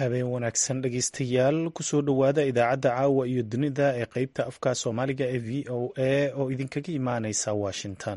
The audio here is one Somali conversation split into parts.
habeen wanaagsan dhegeystayaal kusoo dhowaada idaacadda caawa iyo dunida ee qeybta afka soomaaliga ee v o a oo idinkaga imaaneysa washington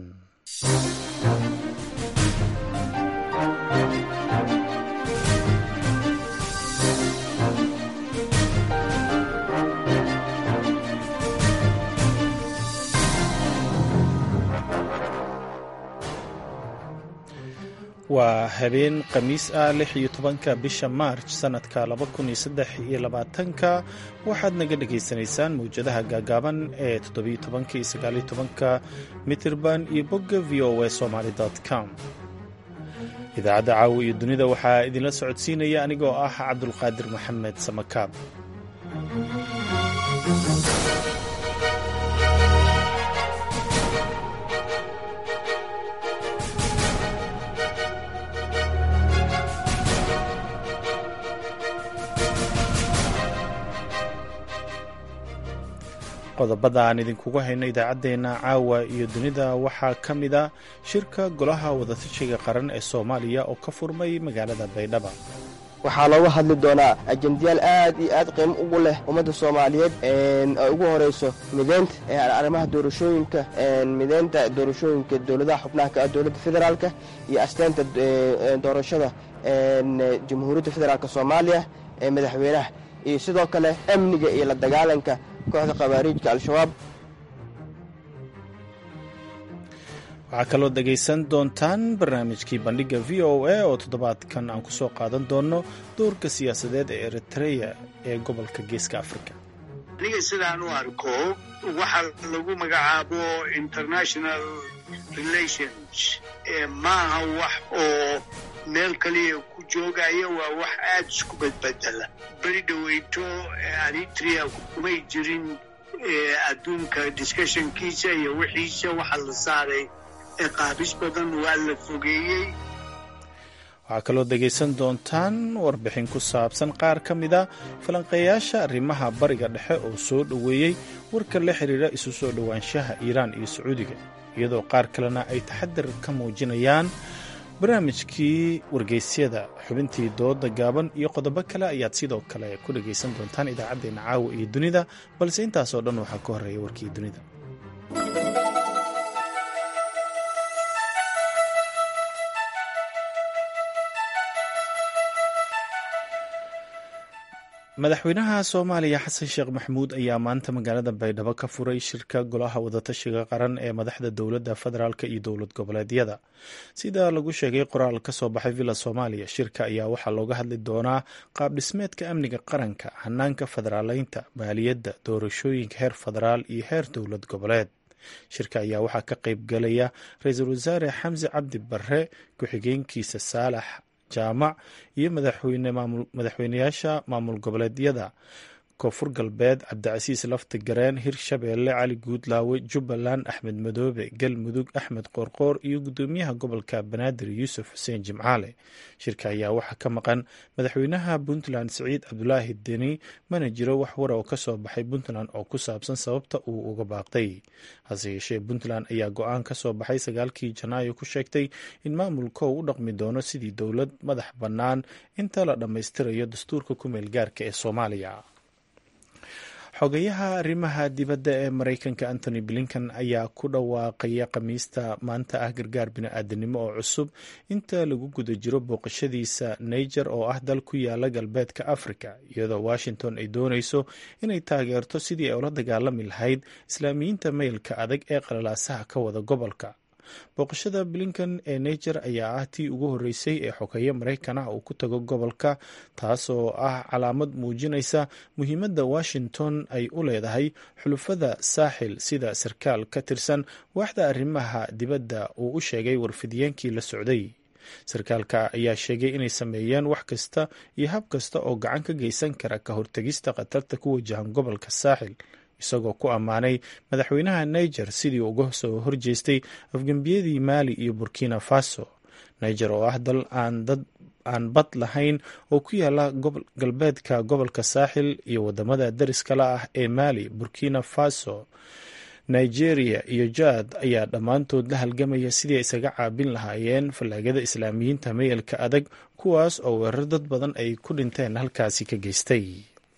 waa habeen khamiis ah lix iyo tobanka bisha maarj sanadka laba kun iyo saddex iyo labaatanka waxaad naga dhagaysanaysaan mawjadaha gaagaaban ee toddobiyo tobanka iyo sagaaliyo tobanka mitirban iyo bogga v o a somaly com idaacadda caawa iyo dunida waxaa idinla socodsiinaya anigoo ah cabdulqaadir maxamed samakaab qodobada aan idinkugu hayno idaacaddeenna caawa iyo dunida waxaa ka mid a shirka golaha wadatashiga qaran ee soomaaliya oo ka furmay magaalada baydhaba waxaa looga hadli doonaa ajendayaal aad iyo aad qiimo ugu leh ummadda soomaaliyeed ay ugu horayso mideynta arrimaha doorashooyinka mideynta doorashooyinka dowladaha xubnaha ka ah dowladda federaalka iyo asteynta doorashada jamhuuriyadda federaalk soomaaliya ee madaxweynaha iyo sidoo kale amniga iyo la dagaalanka kooxda khawaariijka al-shabaab waxaa kaloo dhegaysan doontaan barnaamijkii bandhigga v o a oo toddobaadkan aan ku soo qaadan doonno doorka siyaasadeed ee eritreya ee gobolka geeska afrika aniga sidaan u arko waxa lagu magacaabo international relations maaha wax oo meel kaliya ku joogaya waa wax aada isku badbedela beri dhaweyto eritrea kumay jirin adduunka discussionkiisa iyo wixiisa waxa la saaray qaabis badan waa la fogeeyey waxaa kaloo dhegaysan doontaan warbixin ku saabsan qaar ka mida falanqeeyaasha arrimaha bariga dhexe oo soo dhoweeyey warka la xiriira isu soo dhowaanshaha iiraan iyo sacuudiga iyadoo qaar kalena ay taxadir ka muujinayaan barnaamijkii wargeysyada xubintii dooda gaaban iyo qodobo kale ayaad sidoo kale ku dhagaysan doontaan idaacaddeenna caawa iyo dunida balse intaasoo dhan waxaa ka horreeya warkii dunida madaxweynaha soomaaliya xasan sheekh maxamuud ayaa maanta magaalada baydhabo ka furay shirka golaha wadatashiga qaran ee madaxda dowladda federaalk iyo dowlad goboleedyada sida lagu sheegay qoraal ka soo baxay villa soomaaliya shirka ayaa waxaa looga hadli doonaa qaab dhismeedka amniga qaranka hanaanka federaaleynta maaliyadda doorashooyinka heer federaal iyo heer dowlad goboleed shirka ayaa waxaa ka qayb galaya ra-iisul wasaare xamse cabdi barre ku-xigeenkiisa saalax jaamac iyo madaxweyneyaasha maamul goboleedyada koonfur galbeed cabdicasiis lafti gareen hirshabeelle cali guudlaawe jubbaland axmed madoobe galmudug axmed qoorqoor iyo gudoomiyaha gobolka banaadir yuusuf xuseen jimcaale shirka ayaa waxaa ka maqan madaxweynaha puntland siciid cabdulaahi deni mana jiro wax wara oo ka soo baxay puntland oo ku saabsan sababta uu uga baaqday hase yeeshee puntland ayaa go-aan ka soo baxay sagaalkii janaayo ku sheegtay in maamulka uu u dhaqmi doono sidii dowlad madax bannaan inta la dhammaystirayo dastuurka ku meel gaarka ee soomaaliya xogayaha arrimaha dibadda ee maraykanka antony blinkan ayaa ku dhawaaqaya khamiista maanta ah gargaar bini-aadanimo oo cusub inta lagu guda jiro booqashadiisa niger oo ah dal ku yaala galbeedka africa iyadoo washington ay doonayso inay taageerto sidii ay ula dagaalami lahayd islaamiyiinta maylka adag ee qalalaasaha ka wada gobolka booqashada blinkan ee niger ayaa ah tii ugu horreysay ee xogeeye maraykan ah uu ku tago gobolka taas oo ah calaamad muujinaysa muhiimadda washington ay u leedahay xulufada saaxil sida sarkaal ka tirsan waaxda arrimaha dibadda uu u sheegay warfidiyeenkii la socday sarkaalka ayaa sheegay inay sameeyeen wax kasta iyo hab kasta oo gacan ka geysan kara ka hortegista khatarta ku wajahan gobolka saaxil isagoo ku ammaanay madaxweynaha niger sidii uga soo horjeestay afgembiyadii maali iyo burkina faso niger oo ah dal aan dad aan bad lahayn oo ku yaala galbeedka gobolka saaxil iyo wadamada dariskala ah ee maali burkina faso nigeria iyo jaad ayaa dhammaantood la halgamaya sidii isaga caabin lahaayeen fallaagada islaamiyiinta mayelka adag kuwaas oo weerar dad badan ay ku dhinteen halkaasi ka geystay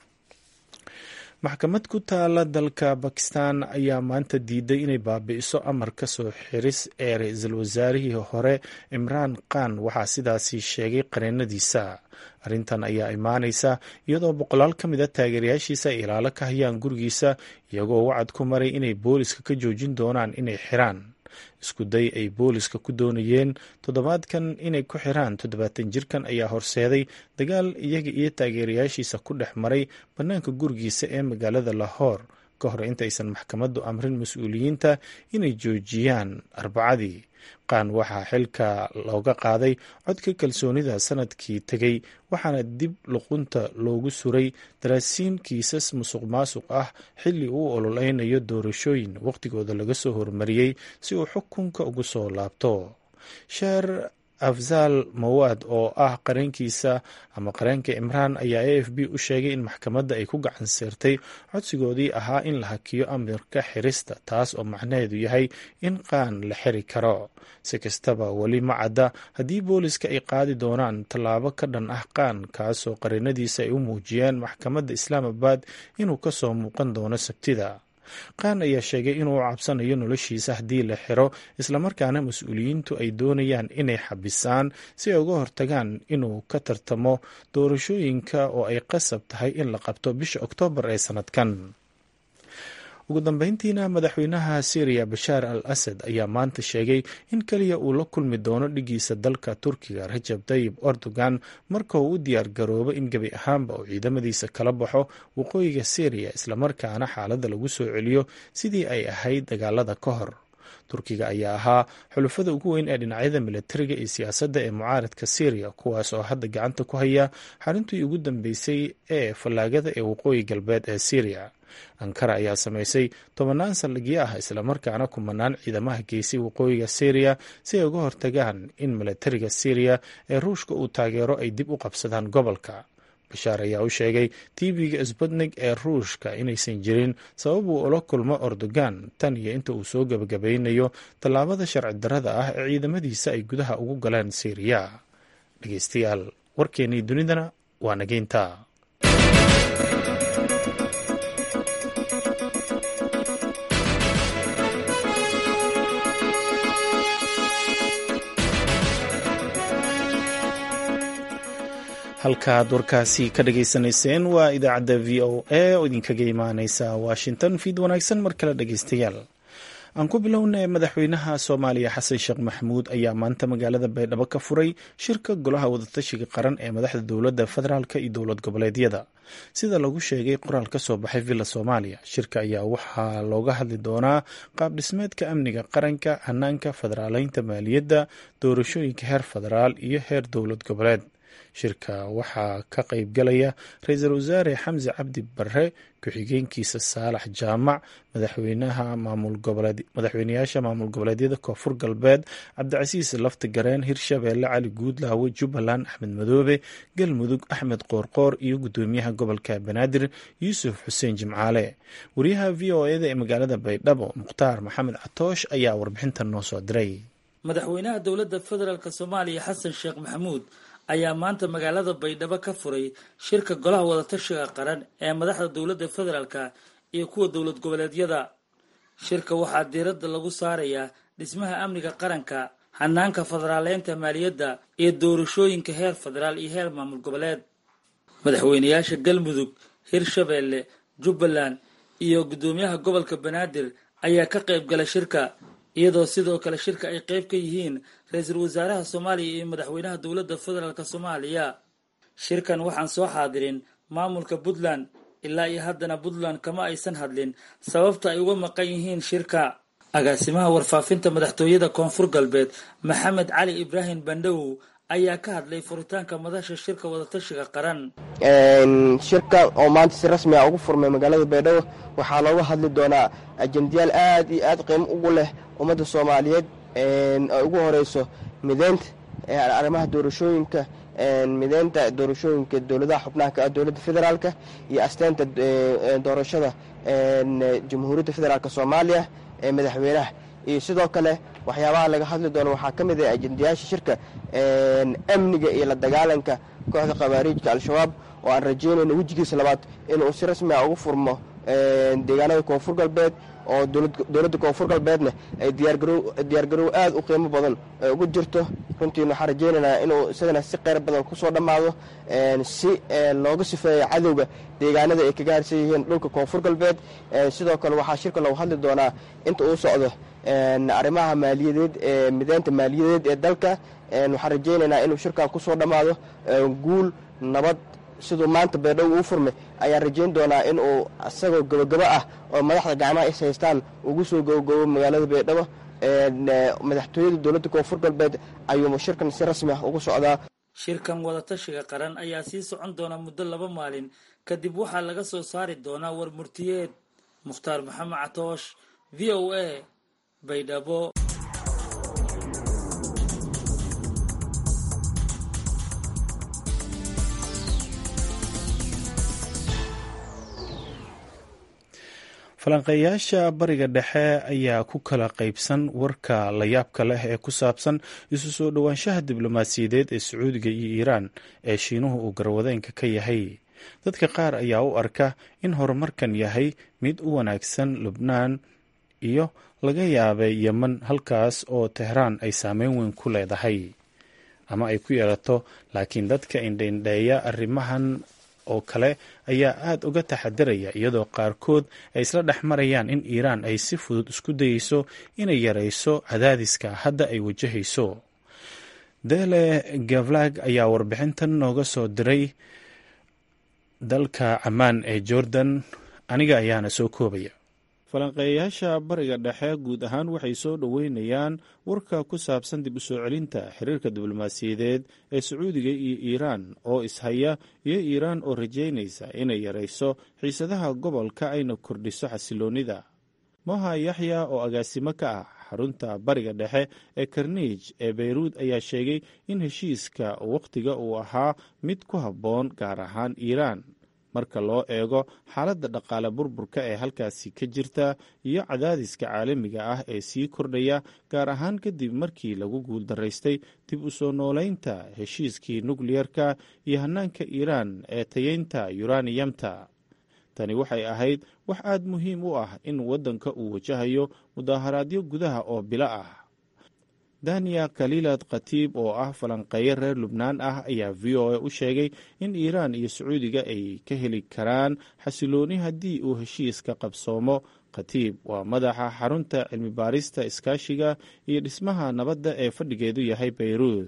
maxkamad ku taala dalka bakistan ayaa maanta diiday inay baabi'iso amar ka soo xiris ee ra-iisul wasaarihii hore imraan khan waxaa sidaasi sheegay qareenadiisa arrintan ayaa imaanaysa iyadoo boqolaal ka mid a taageerayaashiisa ay ilaalo ka hayaan gurigiisa iyagoo wacad ku maray inay booliska ka joojin doonaan inay xiraan isku day ay booliska ku doonayeen toddobaadkan inay ku xiraan toddobaatan jirkan ayaa horseeday dagaal iyaga iyo taageerayaashiisa ku dhex maray bannaanka gurigiisa ee magaalada lahoor ka hor intaysan maxkamaddu amrin mas-uuliyiinta inay joojiyaan arbacadii qaan waxaa xilka looga qaaday codka kalsoonida sanadkii tegey waxaana dib luqunta loogu suray daraasiin kiisas musuq maasuq ah xilli uu ololeynayo doorashooyin wakhtigooda laga soo hormariyey si uu xukunka ugu soo laabto sheer afzaal mawaad oo ah qareenkiisa ama qareenka imraan ayaa a f b u sheegay in maxkamadda ay ku gacan seertay codsigoodii ahaa in la hakiyo amirka xirista taas oo macnaheedu yahay in qaan la xiri karo si kastaba weli ma cadda haddii booliska ay qaadi doonaan tallaabo ka dhan ah qaan kaasoo qareenadiisa ay u muujiyeen maxkamadda islaamabad inuu ka soo muuqan doono sabtida qaan ayaa sheegay inuu cabsanayo noloshiisa haddii la xiro islamarkaana mas-uuliyiintu ay doonayaan inay xabisaan si ay uga hortagaan inuu ka tartamo doorashooyinka oo ay qasab tahay in la qabto bisha oktoobar ee sanadkan ugu dambeyntiina madaxweynaha syriya bashaar al asad ayaa maanta sheegay in keliya uu la kulmi doono dhigiisa dalka turkiga rajab tayib erdogan marka uu u diyaar garoobo in gebi ahaanba uu ciidamadiisa kala baxo waqooyiga syriya islamarkaana xaaladda lagu soo celiyo sidii ay ahayd dagaalada ka hor turkiga ayaa ahaa xulufada ugu weyn ee dhinacyada militariga iyo siyaasadda ee mucaaradka syriya kuwaas oo hadda gacanta ku haya xaruntii ugu dambeysay ee fallaagada ee waqooyi galbeed ee syriya ankara ayaa samaysay tobannaan saldhigyo ah islamarkaana kumanaan ciidamaha geysay waqooyiga syriya si ay uga hortagaan in militariga syriya ee ruushka uu taageero ay dib u qabsadaan gobolka bashaar ayaa u sheegay tv-ga sbutnig ee ruushka inaysan jirin sabab uu ula kulmo erdogan tan iyo inta uu soo gebagabaynayo tallaabada sharci darrada ah ee ciidamadiisa ay gudaha ugu galeen syriya dhegeystayaal warkeennii dunidana waa nageynta halkaad warkaasi ka dhageysanayseen waa idaacadda v o a oo idinkaga imaaneysa washington fiid wanaagsan mar kale dhegeystayaal aan ku bilowna madaxweynaha soomaaliya xasan sheekh maxamuud ayaa maanta magaalada baydhabo ka furay shirka golaha wadatashiga qaran ee madaxda dowladda federaalk iyo dowlad goboleedyada sida lagu sheegay qoraal ka soo baxay villa soomaaliya shirka ayaa waxaa looga hadli doonaa qaab dhismeedka amniga qaranka hanaanka federaaleynta maaliyadda doorashooyinka heer federaal iyo heer dowlad goboleed shirka waxaa ka qayb galaya ra-iisul wasaare xamse cabdi barre ku-xigeenkiisa saalax jaamac madaxweynayaasha maamul goboleedyada koonfur galbeed cabdicasiis lafti gareen hirshabeelle cali guudlaawe jubbaland axmed madoobe galmudug axmed qoorqoor iyo gudoomiyaha gobolka banaadir yuusuf xuseen jimcaale wariyaha v o eda ee magaalada baydhabo mukhtaar maxamed catoosh ayaa warbixintan noo soo diray madaxweynaha dowladda federaalk soomaaliya xasan sheekh maxamuud ayaa maanta magaalada baydhabo ka furay shirka golaha wadatashiga qaran ee madaxda dowladda federaalka iyo kuwa dowlad goboleedyada shirka waxaa diiradda lagu saarayaa dhismaha amniga qaranka hanaanka federaaleynta maaliyadda iyo doorashooyinka heer federaal iyo heer maamul goboleed madaxweynayaasha galmudug hirshabeelle jubbaland iyo guddoomiyaha gobolka banaadir ayaa ka qayb gala shirka iyadoo sidoo kale shirka ay qayb ka yihiin ra-iisul wasaaraha soomaaliya iyo madaxweynaha dowladda federaalk soomaaliya shirkan waxaan soo xaadirin maamulka puntland ilaa iyo haddana puntland kama aysan hadlin sababta ay uga maqan yihiin shirka agaasimaha warfaafinta madaxtooyada koonfur galbeed maxamed cali ibraahim bandhawow ayaa ka hadlay furitaanka madasha shirka wadatashiga qaran shirka oo maanta si rasmi a ugu furmay magaalada baydhabo waxaa looga hadli doonaa ajendayaal aad iyo aad qiimo ugu leh ummadda soomaaliyeed ay ugu horeyso mideynta arrimaha doorashooyinka mideynta doorashooyinka dowladaha xubnaha ka ah dowladda federaalka iyo asteynta doorashada jamhuuriyadda federaalk soomaaliya ee madaxweynaha iyo sidoo kale waxyaabaha laga hadli doono waxaa ka mid ah ajendayaasha shirka amniga iyo la dagaalanka kooxda khawaariijka al-shabaab oo aan rajeynayno wejigiisa labaad inuu si rasmi a ugu furmo deegaanada koonfur galbeed oo dowladda koonfur galbeedna ay diyaargarow aad u qiimo badan ugu jirto runtiina waxaan rajeynaynaa inuu isagana si qeyr badan kusoo dhammaado si looga sifeeyo cadowga deegaanada ay kaga harsan yihiin dhulka koonfur galbeed sidoo kale waxaa shirka lagu hadli doonaa inta uu socdo arrimaha maaliyadeed ee mideynta maaliyadeed ee dalka waxaan rajeynaynaa inuu shirkan kusoo dhammaado guul nabad siduu maanta beedhow uu furmay ayaan rajeyn doonaa in uu isagoo gabogabo ah oo madaxda gacmaha is haystaan ugu soo gabogabo magaalada beedhabo madaxtooyada dowladda koonfur galbeed ayuu shirkan si rasmi ah ugu socdaa shirkan wadatashiga qaran ayaa sii socon doona muddo laba maalin kadib waxaa laga soo saari doonaa war murtiyeed mukhtaar maxamed catoosh v o a baydhabo falanqeeyaasha bariga dhexe ayaa ku kala qaybsan warka layaabka leh ee ku saabsan isu soo dhowaanshaha diblomaasiyadeed ee sacuudiga iyo iiraan ee shiinuhu uu garwadeenka ka yahay dadka qaar ayaa u arka in horumarkan yahay mid u wanaagsan lubnaan iyo laga yaabay yeman halkaas oo tehraan ay saameyn weyn ku leedahay ama ay ku yeelato laakiin dadka indhaindheeya arrimahan oo kale ayaa aada uga taxadiraya iyadoo qaarkood ay isla dhex marayaan in iiraan ay si fudud isku dayeyso inay yarayso cadaadiska hadda ay wajahayso dele gavlag ayaa warbixintan nooga soo diray dalka camaan ee jordan aniga ayaana soo koobaya falanqeeyayaasha bariga dhexe guud ahaan waxay soo dhoweynayaan warka ku saabsan dib u soo celinta xiriirka diblomaasiyadeed ee sacuudiga iyo iiraan oo ishaya iyo iiraan oo rajaynaysa inay yarayso xiisadaha gobolka ayna kordhiso xasiloonnida moha yaxya oo agaasimo ka ah xarunta bariga dhexe ee karniij ee beyruud ayaa sheegay in heshiiska wakhtiga uu ahaa mid ku habboon gaar ahaan iiraan marka loo eego xaaladda dhaqaale burburka ee halkaasi ka jirta iyo cadaadiska caalamiga ah ee sii kordhaya gaar ahaan kadib markii lagu guuldaraystay dib u soo noolaynta heshiiskii nukliyerka iyo hannaanka iiraan ee tayeynta yuraniyamta tani waxay ahayd wax aad muhiim u ah in waddanka uu wajahayo mudaaharaadyo gudaha oo bilo ah daniya khaliilad khatiib oo ah falanqeeyo reer lubnaan ah ayaa v o a u sheegay in iiraan iyo sacuudiga ay ka heli karaan xasilooni haddii uu heshiiska qabsoomo khatiib waa madaxa xarunta cilmi baarista iskaashiga iyo dhismaha nabadda ee fadhigeedu yahay beyruud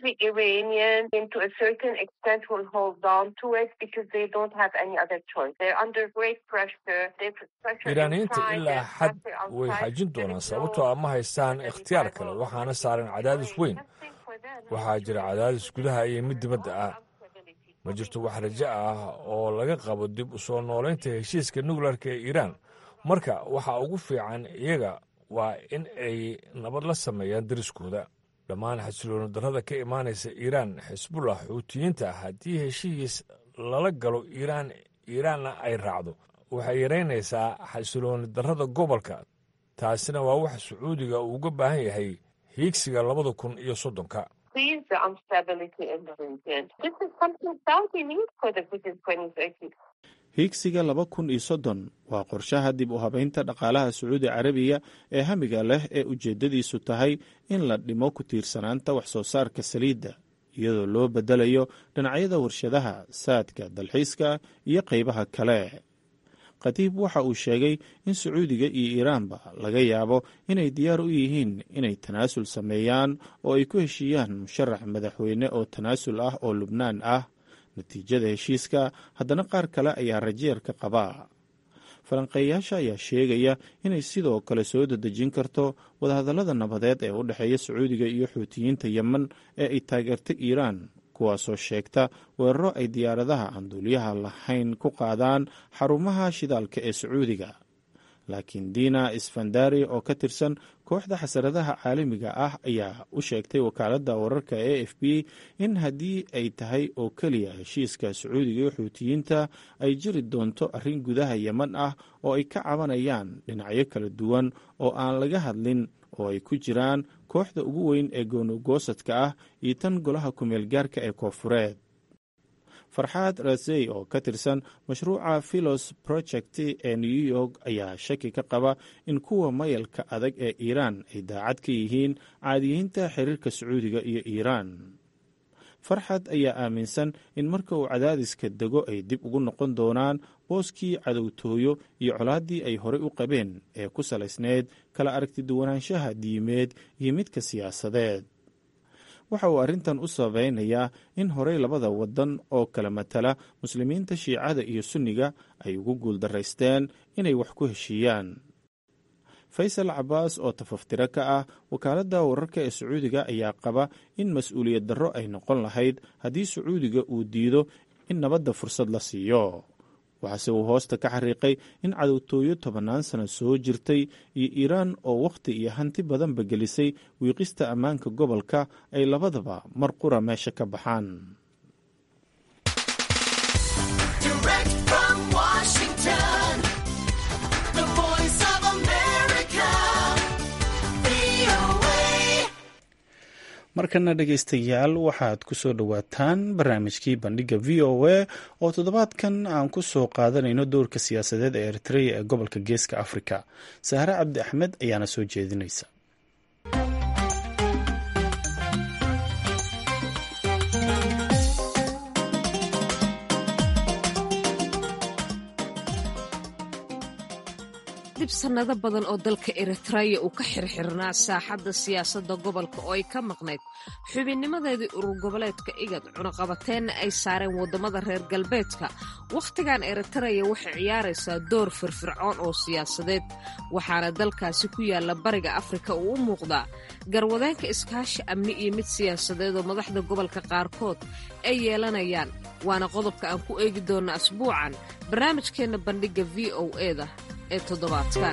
iiraaniyiinta ilaa xad way xajin doonaan sababtoo a ma haystaan ikhtiyaar kale waxaana saaran cadaadis weyn waxaa jira cadaadis gudaha iyo mid dibadda ah ma jirto wax rajo ah oo laga qabo dib u soo noolaynta heshiiska nukleerka ee iiraan marka waxa ugu fiican iyaga waa in ay nabad la sameeyaan dariskooda dhammaan xasilooni darrada ka imaanaysa iiraan xisbullah xuutiyiinta haddii heshiis lala galo iiraan iiraanna ay raacdo waxay yaraynaysaa xasilooni darrada gobolka taasina waa wax sacuudiga uu uga baahan yahay hiigsiga labada kun iyo soddonka hiigsiga laba kun iyo soddon waa qorshaha dib u habaynta dhaqaalaha sacuudi carabiya ee hamiga leh ee ujeeddadiisu tahay in la dhimo ku tiirsanaanta wax soo saarka saliidda iyadoo loo beddelayo dhinacyada warshadaha saadka dalxiiska iyo qaybaha kale khatiib waxa uu sheegay in sacuudiga iyo iiraanba laga yaabo inay diyaar u yihiin inay tanaasul sameeyaan oo ay ku heshiiyaan musharax madaxweyne oo tanaasul ah oo lubnaan ah natiijada heshiiska haddana qaar kale ayaa rajeer ka qaba falanqeeyaasha ayaa sheegaya inay sidoo kale soo dedejin karto wadahadallada nabadeed ee u dhexeeya sacuudiga iyo xuutiyiinta yemen ee ay taageerta iiraan kuwaasoo sheegta weeraro ay diyaaradaha aan duuliyaha lahayn ku qaadaan xarumaha shidaalka ee sacuudiga laakiin dina isfandari oo ka tirsan kooxda xasaradaha caalamiga ah ayaa u sheegtay wakaaladda wararka a f b in haddii ay tahay oo keliya heshiiska sacuudiga iyo xuutiyiinta ay jiri doonto arrin gudaha yeman ah oo ay ka cabanayaan dhinacyo kala duwan oo aan laga hadlin oo ay ku jiraan kooxda ugu weyn ee goonogoosadka ah iyo tan golaha kumeel gaarka ee koofureed farxaad rasey oo ka tirsan mashruuca philos project ee new york ayaa shaki ka qaba in kuwa mayalka adag ee iiraan ay daacad ka yihiin caadiyiinta xiriirka sacuudiga iyo iiraan farxad ayaa aaminsan in marka uu cadaadiska dego ay dib ugu noqon doonaan booskii cadowtooyo iyo colaaddii ay horey u qabeen ee ku salaysneyd kala aragtiduwanaanshaha diimeed iyo midka siyaasadeed waxa uu arrintan u sabaynayaa in horey labada waddan oo kala matala muslimiinta shiicada iyo sunniga ay ugu guuldaraysteen inay wax ku heshiiyaan faysal cabaas oo tafaftiro ka ah wakaaladda wararka ee sacuudiga ayaa qaba in mas-uuliyad darro ay noqon lahayd haddii sacuudiga uu diido in nabadda fursad la siiyo waxaase uu hoosta ka xariiqay in cadowtooyo tobannaan sano soo jirtay iyo iiraan oo wakhti iyo hanti badanba gelisay wiiqista ammaanka gobolka ay labadaba mar qura meesha ka baxaan markana dhegaystayaal waxaad ku soo dhowaataan barnaamijkii bandhiga v o a oo toddobaadkan aan ku soo qaadanayno dowrka siyaasadeed ee eritreya ee gobolka geeska afrika sahre cabdi axmed ayaana soo jeedinaysa dib sannado badan oo dalka eritreya uu ka xirxirnaa saaxadda siyaasadda gobolka oo ay ka maqnayd xubinnimadeedii urur goboleedka igad cunaqabateenna ay saareen waddamada reer galbeedka wakhtigan eritreya waxay ciyaaraysaa door firfircoon oo siyaasadeed waxaana dalkaasi ku yaalla bariga afrika uu u muuqdaa garwadeenka iskaashi amni iyo mid siyaasadeed oo madaxda gobolka qaarkood ay yeelanayaan waana qodobka aan ku eegi doonna asbuucan barnaamijkeenna bandhigga v o eda ee toddobaadkan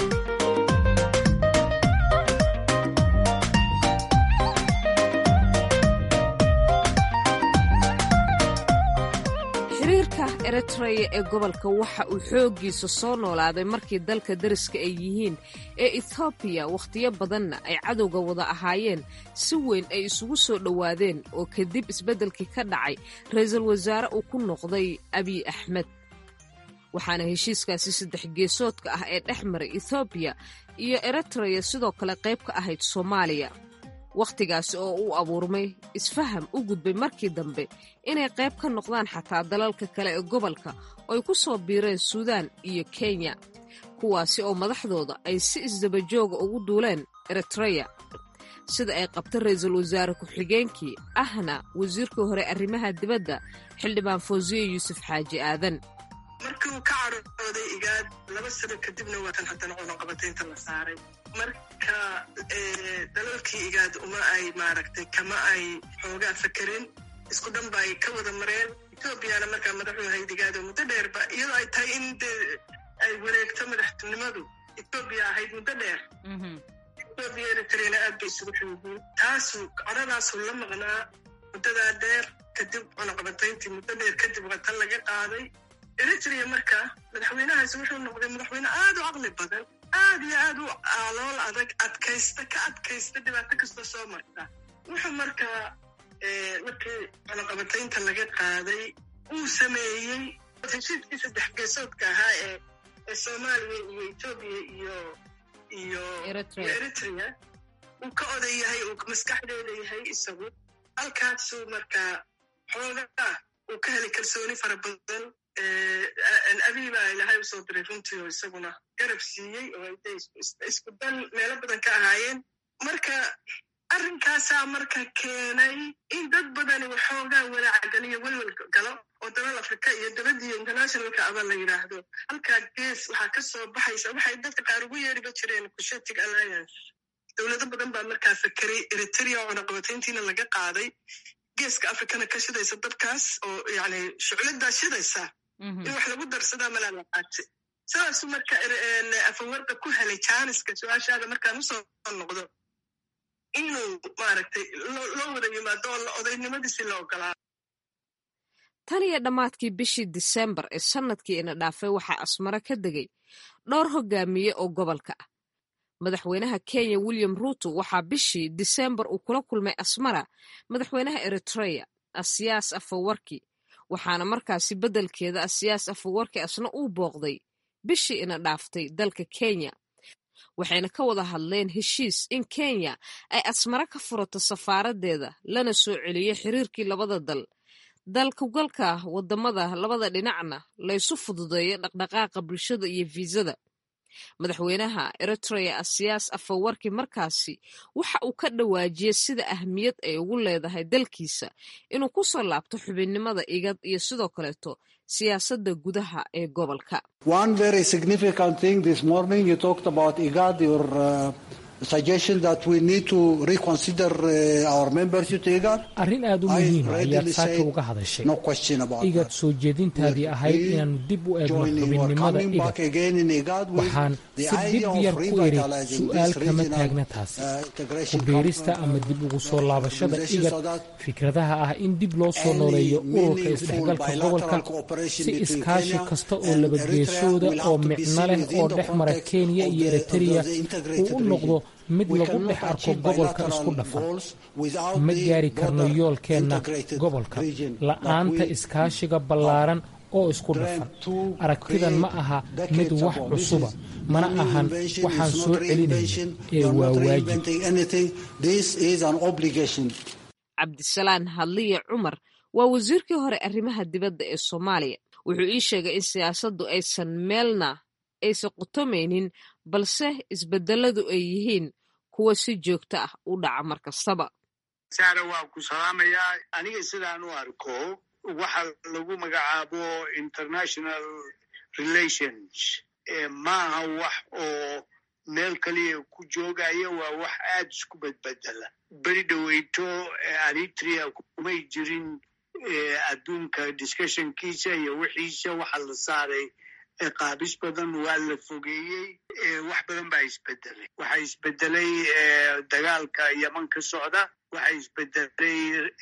xiriirka eritreya ee gobolka waxa uu xooggiisa soo noolaaday markii dalka dariska ay yihiin ee ethoobiya wakhtiyo badanna ay cadowga wada ahaayeen si weyn ay isugu soo dhowaadeen oo kadib isbeddelkii ka dhacay ra-iisul wasaare uu ku noqday abiy axmed waxaana heshiiskaasi saddex geesoodka ah ee dhex maray ethoobiya iyo eritreya sidoo kale qayb ka ahayd soomaaliya wakhtigaasi oo uu abuurmay isfaham u gudbay markii dambe inay qayb ka noqdaan xataa dalalka kale ee gobolka oo ay ku soo biireen suudaan iyo kenya kuwaasi oo madaxdooda ay si isdabajooga ugu duuleen eritreya sida ay qabta ra-iisul wasaare ku-xigeenkii ahna wasiirkii hore arrimaha dibadda xildhibaan fawsiye yuusuf xaaji aadan markii uu ka carooday igaad laba sano kadibna waatan haddana cunaqabataynta la saaray marka dalalkii igaad uma ay maaragtay kama ay xoogaa fakerin isku dhan ba ay ka wada mareen etoobiyana markaa madaxu ahayd igaad oo muddo dheerba iyadoo ay tahay in dee ay wareegto madaxtinimadu etoobiya ahayd muddo dheer etoobiya eritrena aad bay isugu xoogiin taasu codadaasuu la maqnaa muddadaa dheer kadib cunaqabatayntii muddo dheer kadib watan laga qaaday eritrea marka madaxweynahaasi wuxuu noqday madaxweyne aad u caqli badan aad iyo aad u aalool adag adkaysta ka adkaysta dhibaato kastoo soo marta wuxuu markaa markii cunaqabataynta laga qaaday uu sameeyey heshiiskii saddex geesoodka ahaa ee ee soomaaliya iyo etoobiya iyo iyo eritrea uu ka oday yahay uu maskaxdeeda yahay isagu halkaasuu markaa xoogaa uu ka helay kalsooni fara badan abiibaa ilahay usoo diray runtii oo isaguna garab siiyey oo ay isku dan meelo badan ka ahaayeen marka arrinkaasaa marka keenay in dad badani waxoogaa walaacgaliyo welwel galo oo dalal afrika iyo dabadiiyo internationalka aba la yidhaahdo halkaa gees waxaa ka soo baxaysa waxay dadka qaar ugu yeeriba jireen cushetic alliance dowlado badan baa markaa fakeray eritrea oo cunaqabatayntiina laga qaaday geeska afrikana ka shidaysa dabkaas oo yani shucladaa shidaysa in wax lagu darsadaa malaa la qaate sidaasu marka afawarda ku helay jaaniska su-aashaada markaan usoo noqdo inuu maaragtay loo wada yimaado oo odaynimadiisi la ogolaado tan iyo dhammaadkii bishii disembar ee sannadkii ina dhaafay waxaa asmaro ka degay dhowr hogaamiye oo gobolka ah madaxweynaha kenya william ruuto waxaa bishii disembar uu kula kulmay asmara madaxweynaha eritreya asiyaas afawarki waxaana markaasi beddelkeeda asiyaas afawarki asna uu booqday bishii ina dhaaftay dalka kenya waxayna ka wada hadleen heshiis in kenya ay asmaro ka furato safaaradeeda lana soo celiyo xiriirkii labada dal dalkugalka wadamada labada dhinacna laysu fududeeyo dhaqdhaqaaqa bulshada iyo fiisada madaxweynaha eritrea asiyaas afawarki markaasi waxa uu ka dhawaajiyey sida ahmiyad ay ugu leedahay dalkiisa inuu ku soo laabto xubinnimada igad iyo sidoo kaleeto siyaasadda gudaha ee gobolka arrin aad u muhiima ayaad saaka uga hadashay igad soo jeedintaadii ahayd inaannu dib u eegno xubinnimada igad waxaan si dhib yar ku idhi su'aal kama taagna taasi ku biirista ama dib ugu soo laabashada igad fikradaha ah in dib loo soo nooleeyo ururka isdhexgalka gobolka si iskaashi kasta oo labageesooda oo micno leh oo dhex mara kenya iyo eritreya uu u noqdo mid lagu dhex arko gobolka isku dhafan ma gaari karno yoolkeenna gobolka la'aanta iskaashiga ballaaran oo isku dhafan aragtidan ma aha mid wax cusuba mana ahan waxaan soo celinayno ee waa waajib cabdisalaan hadliye cumar waa wasiirkii hore arrimaha dibadda ee soomaaliya wuxuu ii sheegay in siyaasaddu aysan meelna aysan qutomaynin balse isbedeladu ay yihiin kuwa si joogto ah u dhaca mar kastaba saara waa ku salaamayaa aniga sidaan u arko waxa lagu magacaabo international relations maaha wax oo meel kaliya ku joogaya waa wax aad isku bedbedela beri dhoweyto eritrea kumay jirin adduunka discussionkiisa iyo wixiisa waxa la saaray qaabis badan waa la fogeeyey wax badan baa isbedelay waxaa isbedelay dagaalka yeman ka socda waxaa isbedelay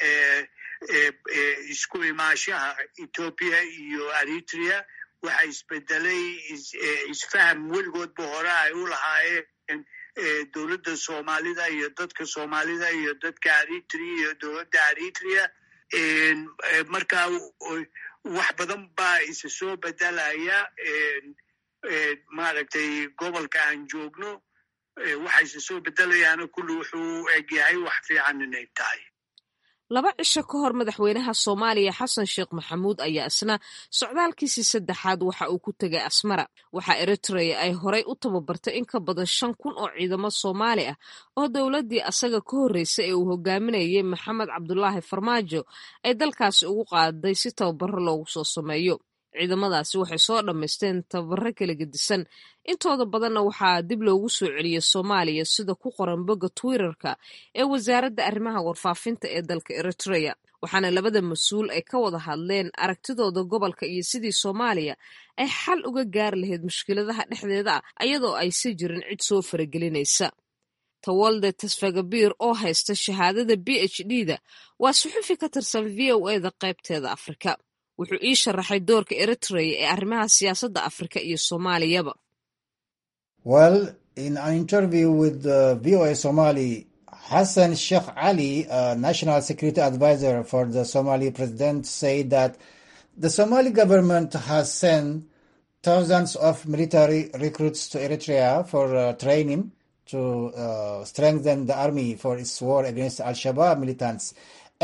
isku imaashaha ethoopia iyo eritrea waxaa isbedelay isfaham weligoodba hore ay u lahaayeen dowladda soomaalida iyo dadka soomaalida iyo dadka eritrea iyo dowladda eritrea marka wax badan baa isa soo bedelaya maaragtay gobolka aan joogno waxa isa soo bedelayaana kulli wuxuu egyahay wax fiican inay tahay laba cisho ka hor madaxweynaha soomaaliya xasan sheekh maxamuud ayaa isna socdaalkiisii saddexaad waxa uu ku tegay asmara waxaa eritrea ay horay u tababartay in ka badan shan kun oo ciidamo soomaali ah oo dowladdii asaga ka horreysay ee uu hogaaminayay maxamed cabdulaahi farmaajo ay dalkaasi ugu qaaday si tababaro loogu soo sameeyo ciidamadaasi waxay soo dhammaysteen tababaro kala gedisan intooda badanna waxaa dib loogu soo celiyey soomaaliya sida ku qoran bogga twitterka ee wasaaradda arrimaha warfaafinta ee dalka eritrea waxaana labada mas-uul ay ka wada hadleen aragtidooda gobolka iyo sidii soomaaliya ay xal uga gaari lahayd mushkiladaha dhexdeeda ah ayadoo aysa jirin cid soo faragelinaysa tawalde tasfagabiir oo haysta shahaadada b h d da waa suxufi ka tirsan v o e da qaybteeda afrika wuxuu ii sharaxay doorka eritrea ee arrimaha siyaasadda afrika iyo soomaaliyaba well in an interview with uh, voa somali hassan sheikh ali uh, national security advisor for the somali president said that the somali government has sent thousands of military recruits to eritrea for uh, training to uh, strengthen the army for its war against al-shabaab militants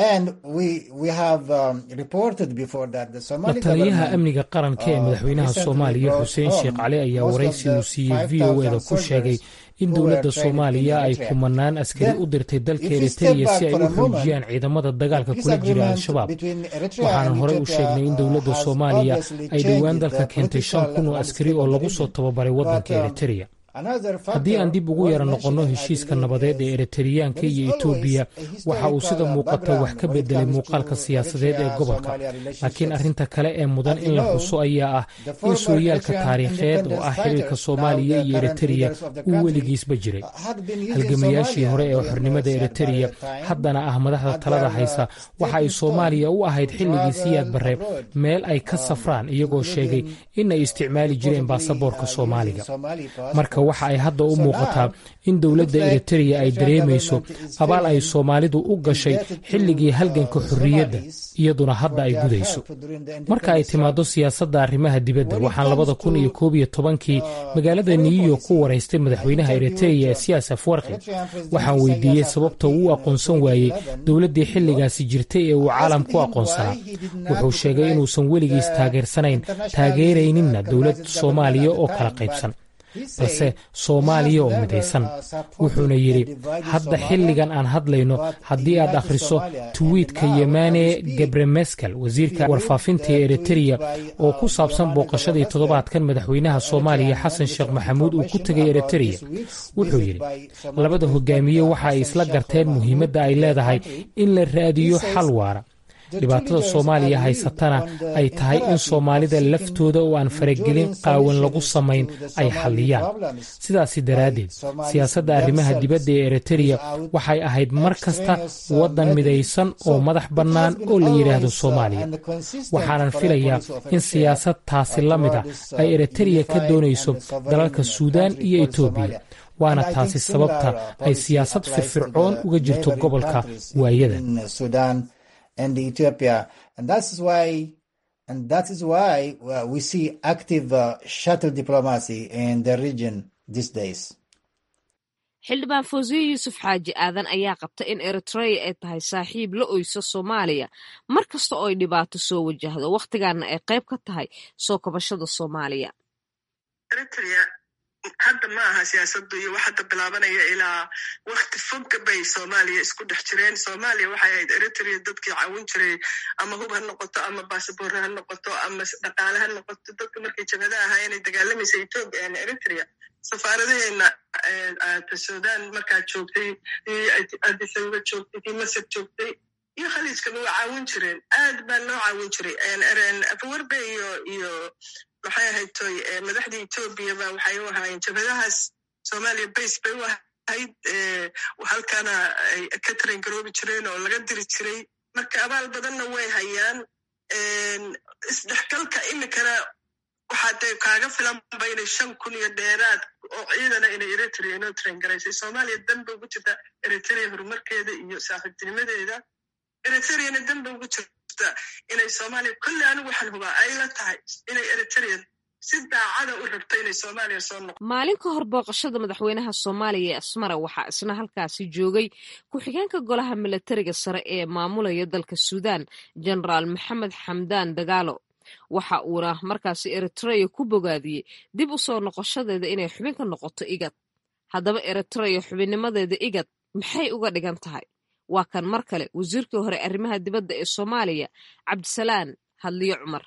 lataliyaha amniga qaranka ee madaxweynaha soomaaliya xuseen sheekh cali ayaa waraysi uu siiyey v o eda ku sheegay in dowladda soomaaliya ay kumanaan askari u dirtay dalka eritreya si ay u xoojiyaan ciidamada dagaalka kula jira al-shabaab waxaana horey u sheegnay in dowladda soomaaliya ay dhowaan dalka keentay shan kun oo askari oo lagu soo tababaray waddanka eritreya haddii aan dib ugu yara noqonno heshiiska nabadeed ee eritariyaanka iyo etoobiya waxa uu sida muuqata wax ka bedelay muuqaalka siyaasadeed ee gobolka laakiin arrinta kale ee mudan in la xuso ayaa ah in sooyaalka taariikheed oo ah xiriirka soomaaliya iyo eritariya uu weligiisba jiray halgamayaashii hore ee xornimada eritariya haddana ah madaxda talada haysa waxa ay soomaaliya u ahayd xilligii siyaad barre meel ay ka safraan iyagoo sheegay in ay isticmaali jireen baasaboorka soomaaliga marka waxa ay hadda u muuqataa in dowladda eritariya ay dareemayso abaal ay soomaalidu u gashay xilligii halganka xorriyadda iyaduna hadda ay gudayso marka ay timaaddo siyaasadda arrimaha dibadda waxaan labada kun iyo koob iyo tobankii magaalada new york ku waraystay madaxweynaha eritariya siyaas afwarki waxaan weydiiyey sababta uu u aqoonsan waayey dowladdii xilligaasi jirtay ee uu caalam ku aqoonsanaa wuxuu sheegay inuusan weligiis taageersanayn taageerayninna dowlad soomaaliya oo kala qaybsan balse soomaaliya oo midaysan wuxuuna yidhi hadda xilligan aan hadlayno haddii aad akhriso tuwiitka yemane gebremeskel wasiirka warfaafinta ee eritariya oo ku saabsan booqashadii toddobaadkan madaxweynaha soomaaliya xasan sheekh maxamuud uu ku tegay eritariya wuxuu yidhi labada hogaamiye waxa ay isla garteen muhiimadda ay leedahay in la raadiyo xal waara dhibaatada soomaaliya haysatana ay tahay in soomaalida laftooda oo aan faragelin qaawan lagu samayn ay xalliyaan sidaasi daraaddeed siyaasadda arrimaha dibadda ee eritariya waxay ahayd mar kasta waddan midaysan oo madax bannaan oo la yidhaahdo soomaaliya waxaanan filayaa in siyaasad taasi la mid a ay eritariya ka doonayso dalalka suudaan iyo etoobiya waana taasi sababta ay siyaasad firfircoon uga jirto gobolka waayada and Ethiopia, and that's why, and that is why uh, we see active uh, shuttle diplomacy in the region these days. xildhibaan fawsiye yuusuf xaaji aadan ayaa qabta in eritreya ay tahay saaxiib la oyso soomaaliya mar kasta oo ay dhibaato soo wajahdo wakhtigaana ay qayb ka tahay soo kabashada soomaaliya hadda ma aha siyaasadu iyo wax hadda bilaabanaya ilaa wakti fogga bay soomaaliya isku dhex jireen soomaaliya waxay ahayd eritrea dadkii caawin jiray ama hub ha noqoto ama basaboor ha noqoto ama dhaqaale ha noqoto dadka markay jabhada ahaa inay dagaalamaysa etoobiya ama eritrea safaaradaheena sudan markaa joogtay adisababa joogtay kii masar joogtay iyo khaliijkaba waa caawin jireen aad baa loo caawin jiray afawarbe iyo iyo maxay ahayd toy madaxdii etoobiyaba waxay u ahaayeen jabhadahaas soomaaliya base bay u ahayd halkana ay ka taran garoobi jireen oo laga diri jiray marka abaal badanna way hayaan isdhexgalka imikana waxaa dee kaaga filanba inay shan kun iyo dheeraad oo ciidana inay eritrea inoo taran garaysay soomaaliya danba ugu jirta eritrea horumarkeeda iyo saaxiibtinimadeeda eritreana danba ugu jirta inay soomaaliya kolle anigu waxaan hubaa ay la tahay inay eritrea si daacada u rabto inay soomaaliya soo noqo maalin ka hor booqashada madaxweynaha soomaaliya ee asmara waxaa isna halkaasi joogay ku-xigeenka golaha milatariga sare ee maamulaya dalka suudaan genaraal maxamed xamdaan dagaalo waxa uuna markaasi eritreya ku bogaadiyey dib u soo noqoshadeeda inay xubin ka noqoto igad haddaba eritreya xubinnimadeeda igad maxay uga dhigan tahay waa kan mar kale wasiirkii hore arrimaha dibadda ee soomaaliya cabdisalaan hadliyo cumar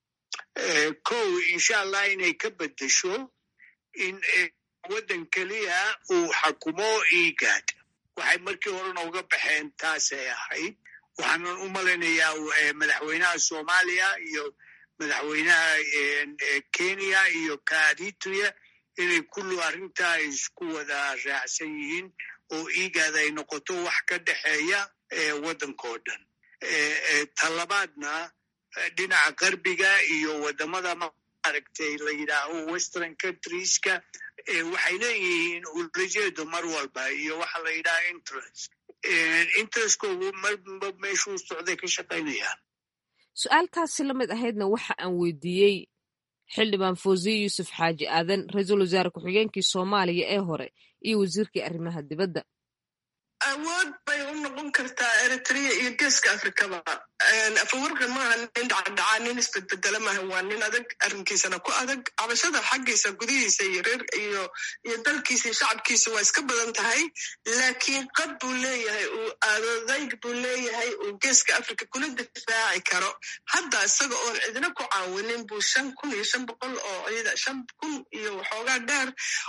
kow insha allah inay ka beddesho in waddan keliya uu xakumo igaad waxay markii horena uga baxeen taasay ahayd waxaanan u malaynayaa madaxweynaha soomaaliya iyo madaxweynaha kenya iyo kaadituya inay kullu arrintaa isku wada raacsan yihiin oo igaad ay noqoto wax ka dhexeeya waddankao dhan talabaadna dhinaca qarbiga iyo waddamada maaragtay la yidhaaho western countrieska waxay leeyihiin ulajeedo mar walba iyo waxa la yidhaha interest interestkoogu marba meeshuu socday ka shaqaynayaan su-aaltaasi la mid ahaydna waxa aan weydiiyey xildhibaan fawsiye yuusuf xaaji aadan ra-iisul wasaare ku-xigeenkii soomaaliya ee hore iyo wasiirkii arrimaha dibadda awood bay u noqon kartaa eritrea iyo geeska afrikaba afawarka maaha nin dhacdhacaa nin isbedbedela maaha waa nin adag arrinkiisana ku adag cabashada xaggiisa gudihiisa iyo reer iyo iyo dalkiisa iyo shacabkiisa waa iska badan tahay laakiin qad buu leeyahay uu adodayg buu leeyahay uu geeska africa kula difaaci karo hadda isaga oon cidna ku caawinin buu shan kun iyo shan boqol oo ciida shan kun iyo waxoogaa dheer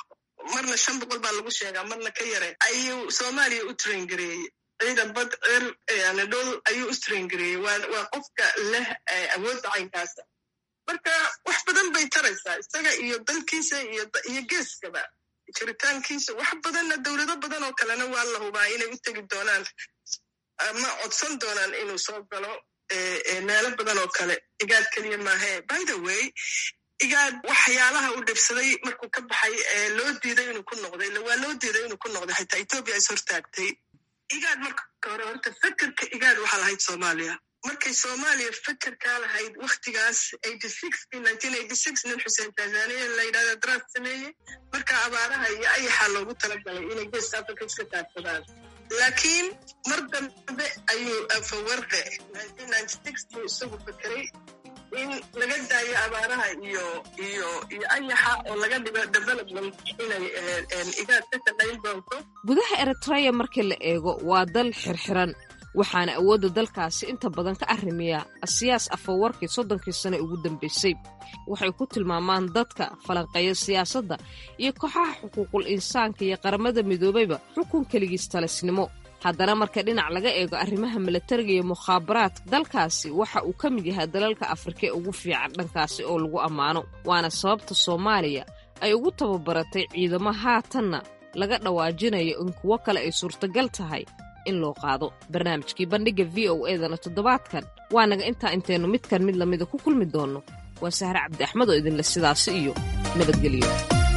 marna shan boqol baa lagu sheegaa marna ka yare ayuu soomaaliya u traingareeyey ciidan bad cer anadol ayuu u traingareeyey waa qofka leh awoodda caynkaasa marka wax badan bay taraysaa isaga iyo dalkiisa iyo geeskaba jiritaankiisa wax badanna dowlado badan oo kalena waa la hubaa inay u tegi doonaan ama codsan doonaan inuu soo galo meelo badan oo kale igaad keliya maahe by the way igaad waxyaalaha uu dhibsaday markuu ka baxay loo diiday inuu ku noqday waa loo diiday inuu ku noqday xitaa etoobiya is hortaagtay igaad marka hore horta fekerka igaad waxaa lahayd soomaaliya markay soomaaliya fekerkaa lahayd waktigaas nin xuseen tanzania la yidhahda draft sameeyey marka abaaraha iyo ayaxaa loogu talagalay inay geeska africa iska taagsadaan laakiin mar dambe ayuu fawarde buu isagu fekeray in laga daayo abaaraha iyo iyo iyo ayaxa oo laga dhigo development inay igaad ka shaqayn doonto gudaha eritreya markii la eego waa dal xirxiran waxaana awoodda dalkaasi inta badan ka arrimiya siyaas afawarkii soddonkii sane ugu dambaysay waxay ku tilmaamaan dadka falanqeeya siyaasadda iyo kooxaha xuquuqul insaanka iyo qaramada midoobayba xukun keligiis talisnimo haddana marka dhinac laga eego arrimaha milatariga iyo mukhaabaraadka dalkaasi waxa uu ka mid yahay dalalka afrika ee ugu fiican dhankaasi oo lagu ammaano waana sababta soomaaliya ay ugu tababaratay ciidamo haatanna laga dhawaajinayo in kuwo kale ay suurtagal tahay in loo qaado barnaamijkii bandhigga v o edana toddobaadkan waa naga intaa intaynu midkan mid lamida ku kulmi doonno waa sahre cabdi axmed oo idinle sidaasi iyo nabadgelyo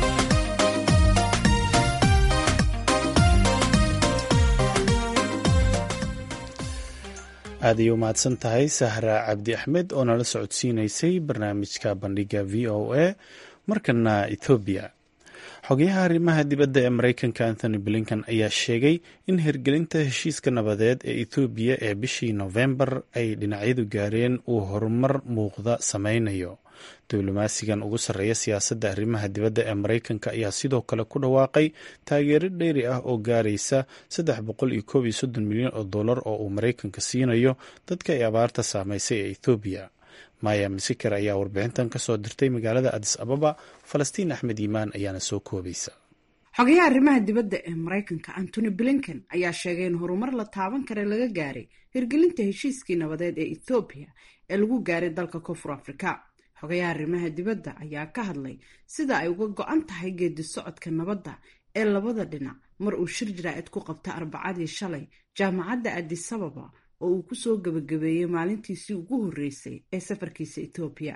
aad ayay u mahadsan tahay sahra cabdi axmed oo nala socodsiinaysay barnaamijka bandhigga v o a markana ethoobiya xogayaha arrimaha dibadda ee mareykanka anthony blinkan ayaa sheegay in hirgelinta heshiiska nabadeed ee ethoobiya ee bishii nofembar ay dhinacyadu gaareen uu horumar muuqda sameynayo diblomaasigan ugu sarreeya siyaasadda arrimaha dibadda ee mareykanka ayaa sidoo kale ku dhawaaqay taageero dheeri ah oo gaaraysa saddex boqol iyo koob iyo soddon milyan oo dollar oo uu mareykanka siinayo dadka ay abaarta saameysay ee ethoobiya maya misiker ayaa warbixintan ka soo dirtay magaalada adis ababa falastiin axmed yimaan ayaana soo koobaysa xogayaha arrimaha dibadda ee maraykanka antony blinken ayaa sheegay in horumar la taaban kare laga gaaray hirgelinta heshiiskii nabadeed ee ethoobiya ee lagu gaaray dalka koonfur afrika xogayaha arrimaha dibadda ayaa ka hadlay sida ay uga go-an tahay geedi socodka nabadda ee labada dhinac mar uu shir jaraa'id ku qabta arbacadii shalay jaamacadda adisababa oo uu kusoo gebagabeeyey maalintiisii ugu horreysay ee safarkiisa etoobiya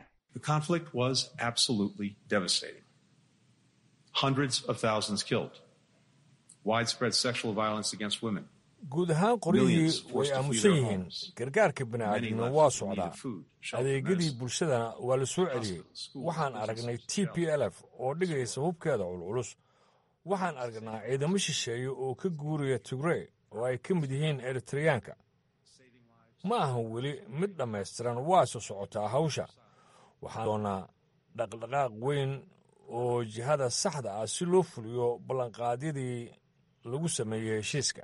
guud ahaan qoryihii way aamusan yihiin gargaarka bini'aadamna waa socdaa adeegyadii bulshadana waa la soo celiyey waxaan aragnay t p l f oo dhigaysa hubkeeda culculus waxaan aragnaa ciidamo shisheeye oo ka guuraya tigrey oo ay ka mid yihiin eritreyaanka ma ahan weli mid dhammaystiran waase socotaa hawsha waxaan doonaa dhaqdhaqaaq weyn oo jihada saxda ah si loo fuliyo ballanqaadyadii lagu sameeyey heshiiska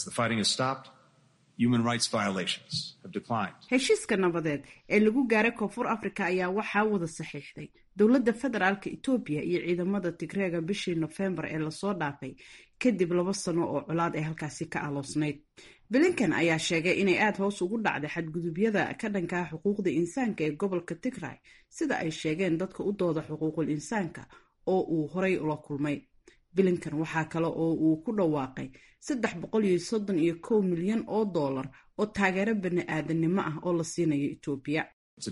heshiiska nabadeed ee lagu gaaray koonfur afrika ayaa waxaa wada saxiixday dowladda federaalka etoobiya iyo ciidamada tigreega bishii nofembar ee lasoo dhaafay kadib laba sano oo colaad ay halkaasi ka aloosnayd blinkan ayaa sheegay inay aada hoos ugu dhacday xadgudubyada ka dhankaa xuquuqda insaanka ee gobolka tigray sida ay sheegeen dadka u dooda xuquuqul insaanka oo uu horay ula kulmay blinkan waxaa kale oo uu ku dhawaaqay saddex boqol iyo soddon iyo kow milyan oo dollar oo taageero bani aadanimo ah oo la siinayo etoobiya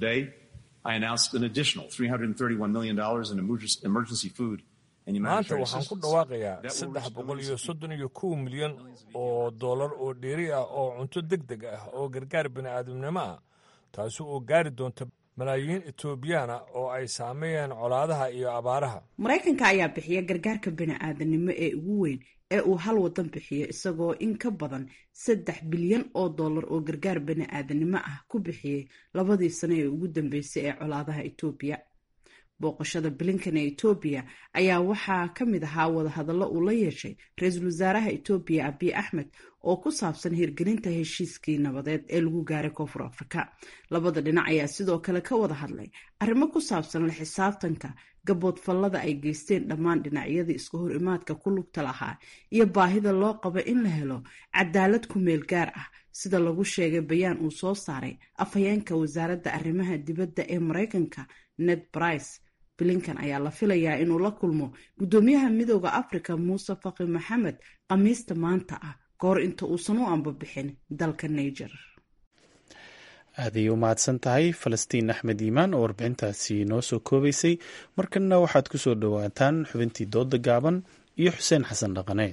maanta waxaan ku dhawaaqayaa saddex boqol iyo soddon iyo kow milyan oo dollar oo dheeri ah oo cunto deg deg ah oo gargaar bini'aadamnimo ah taasi oo gaari doonta malaayiin etoobiyaana oo ay saameeyeen colaadaha iyo abaaraha maraykanka ayaa bixiya gargaarka bini'aadanimo ee ugu weyn ee uu hal wadan bixiyo isagoo in ka badan saddex bilyan oo dollar oo gargaar bani'aadanimo ah ku bixiyey labadii sano ee ugu dambeysay ee colaadaha etoobiya booqashada blinkan ee etoobiya ayaa waxaa ka mid ahaa wadahadallo uu la yeeshay ra-iisul wasaaraha etoobiya abiy axmed oo ku saabsan hirgelinta heshiiskii nabadeed ee lagu gaaray koonfur afrika labada dhinac ayaa sidoo kale ka wada hadlay arrimo ku saabsan la xisaabtanka gaboodfallada ay geysteen dhammaan dhinacyadii iska hor imaadka ku lugta lahaa iyo baahida loo qabo in la helo cadaalad ku meel gaar ah sida lagu sheegay bayaan uu soo saaray afhayeenka wasaaradda arrimaha dibadda ee maraykanka ned brice blinkan ayaa la filayaa inuu la kulmo guddoomiyaha midooda africa muuse faqi maxamed khamiista maanta ah kahor inta uusan u ambabixin dalka niger aaday u mahadsan tahay falastiin axmed iimaan oo warbixintaasi noo soo koobaysay markanna waxaad ku soo dhowaataan xubintii dooda gaaban iyo xuseen xasan dhaqane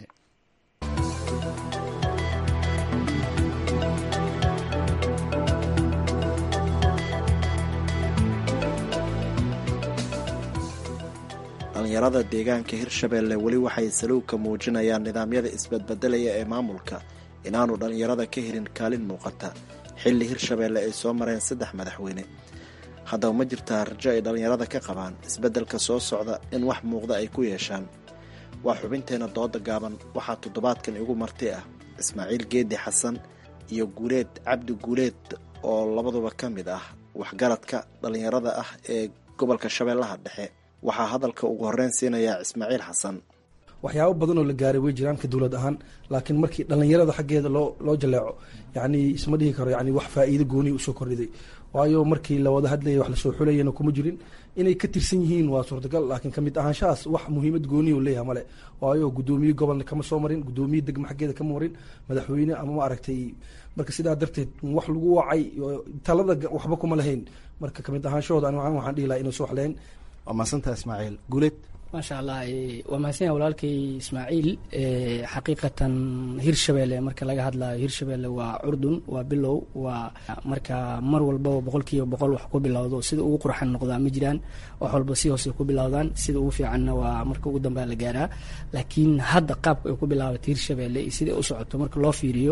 dhalinyarada deegaanka hirshabeelle weli waxay saluugka muujinayaan nidaamyada isbadbedelaya ee maamulka inaanu dhallinyarada ka helin kaalin muuqata xilli hirshabeelle ay soo mareen saddex madaxweyne haddaba ma jirtaa rajo ay dhallinyarada ka qabaan isbeddelka soo socda in wax muuqda ay ku yeeshaan waa xubinteenna dooda gaaban waxaa toddobaadkan igu marti ah ismaaciil geedi xasan iyo guuleed cabdi guuleed oo labaduba ka mid ah waxgaradka dhallinyarada ah ee gobolka shabeellaha dhexe waxaa hadalka ugu horreyn siinayaa ismaaciil xasan waxyaabo badan oo la gaaray way jiraan ka dowlad ahaan laakiin markii dhallinyarada xaggeeda loo loo jaleeco yacni isma dhihi karo yani wax faa'iido gooniya usoo kordhiday waayo markii la wada hadlayay wax lasoo xulayana kuma jirin inay ka tirsan yihiin waa suurtagal laakiin kamid ahaanshahaas wax muhiimad gooniya u leeyahay male waayo guddoomiye gobolna kama soo marin guddoomiye degma xaggeeda kama marin madaxweyne ama ma aragtay marka sidaa darteed wax lagu wacay talada waxba kuma lahayn marka kamid ahaanshahooda ani waxaan dhihi lahaa inuusa wax lahayn waa mahadsantaha ismaaciil guuleed maasha allah waa mahadsan walaalkay ismaaciil xaqiiqatan hirshabelle marka laga hadlayo hirshabelle waa curdun waa bilow waa marka mar walbaba boqol kiiba boqol wax ku bilowdo sida ugu qurxan noqdaa ma jiraan wax walba si hoose ku bilowdaan sida ugu fiicanna waa marka ugu dambea la gaaraa laakiin hadda qaabka ay ku bilaabatay hirshabelle iyo sida u socoto marka loo fiiriyo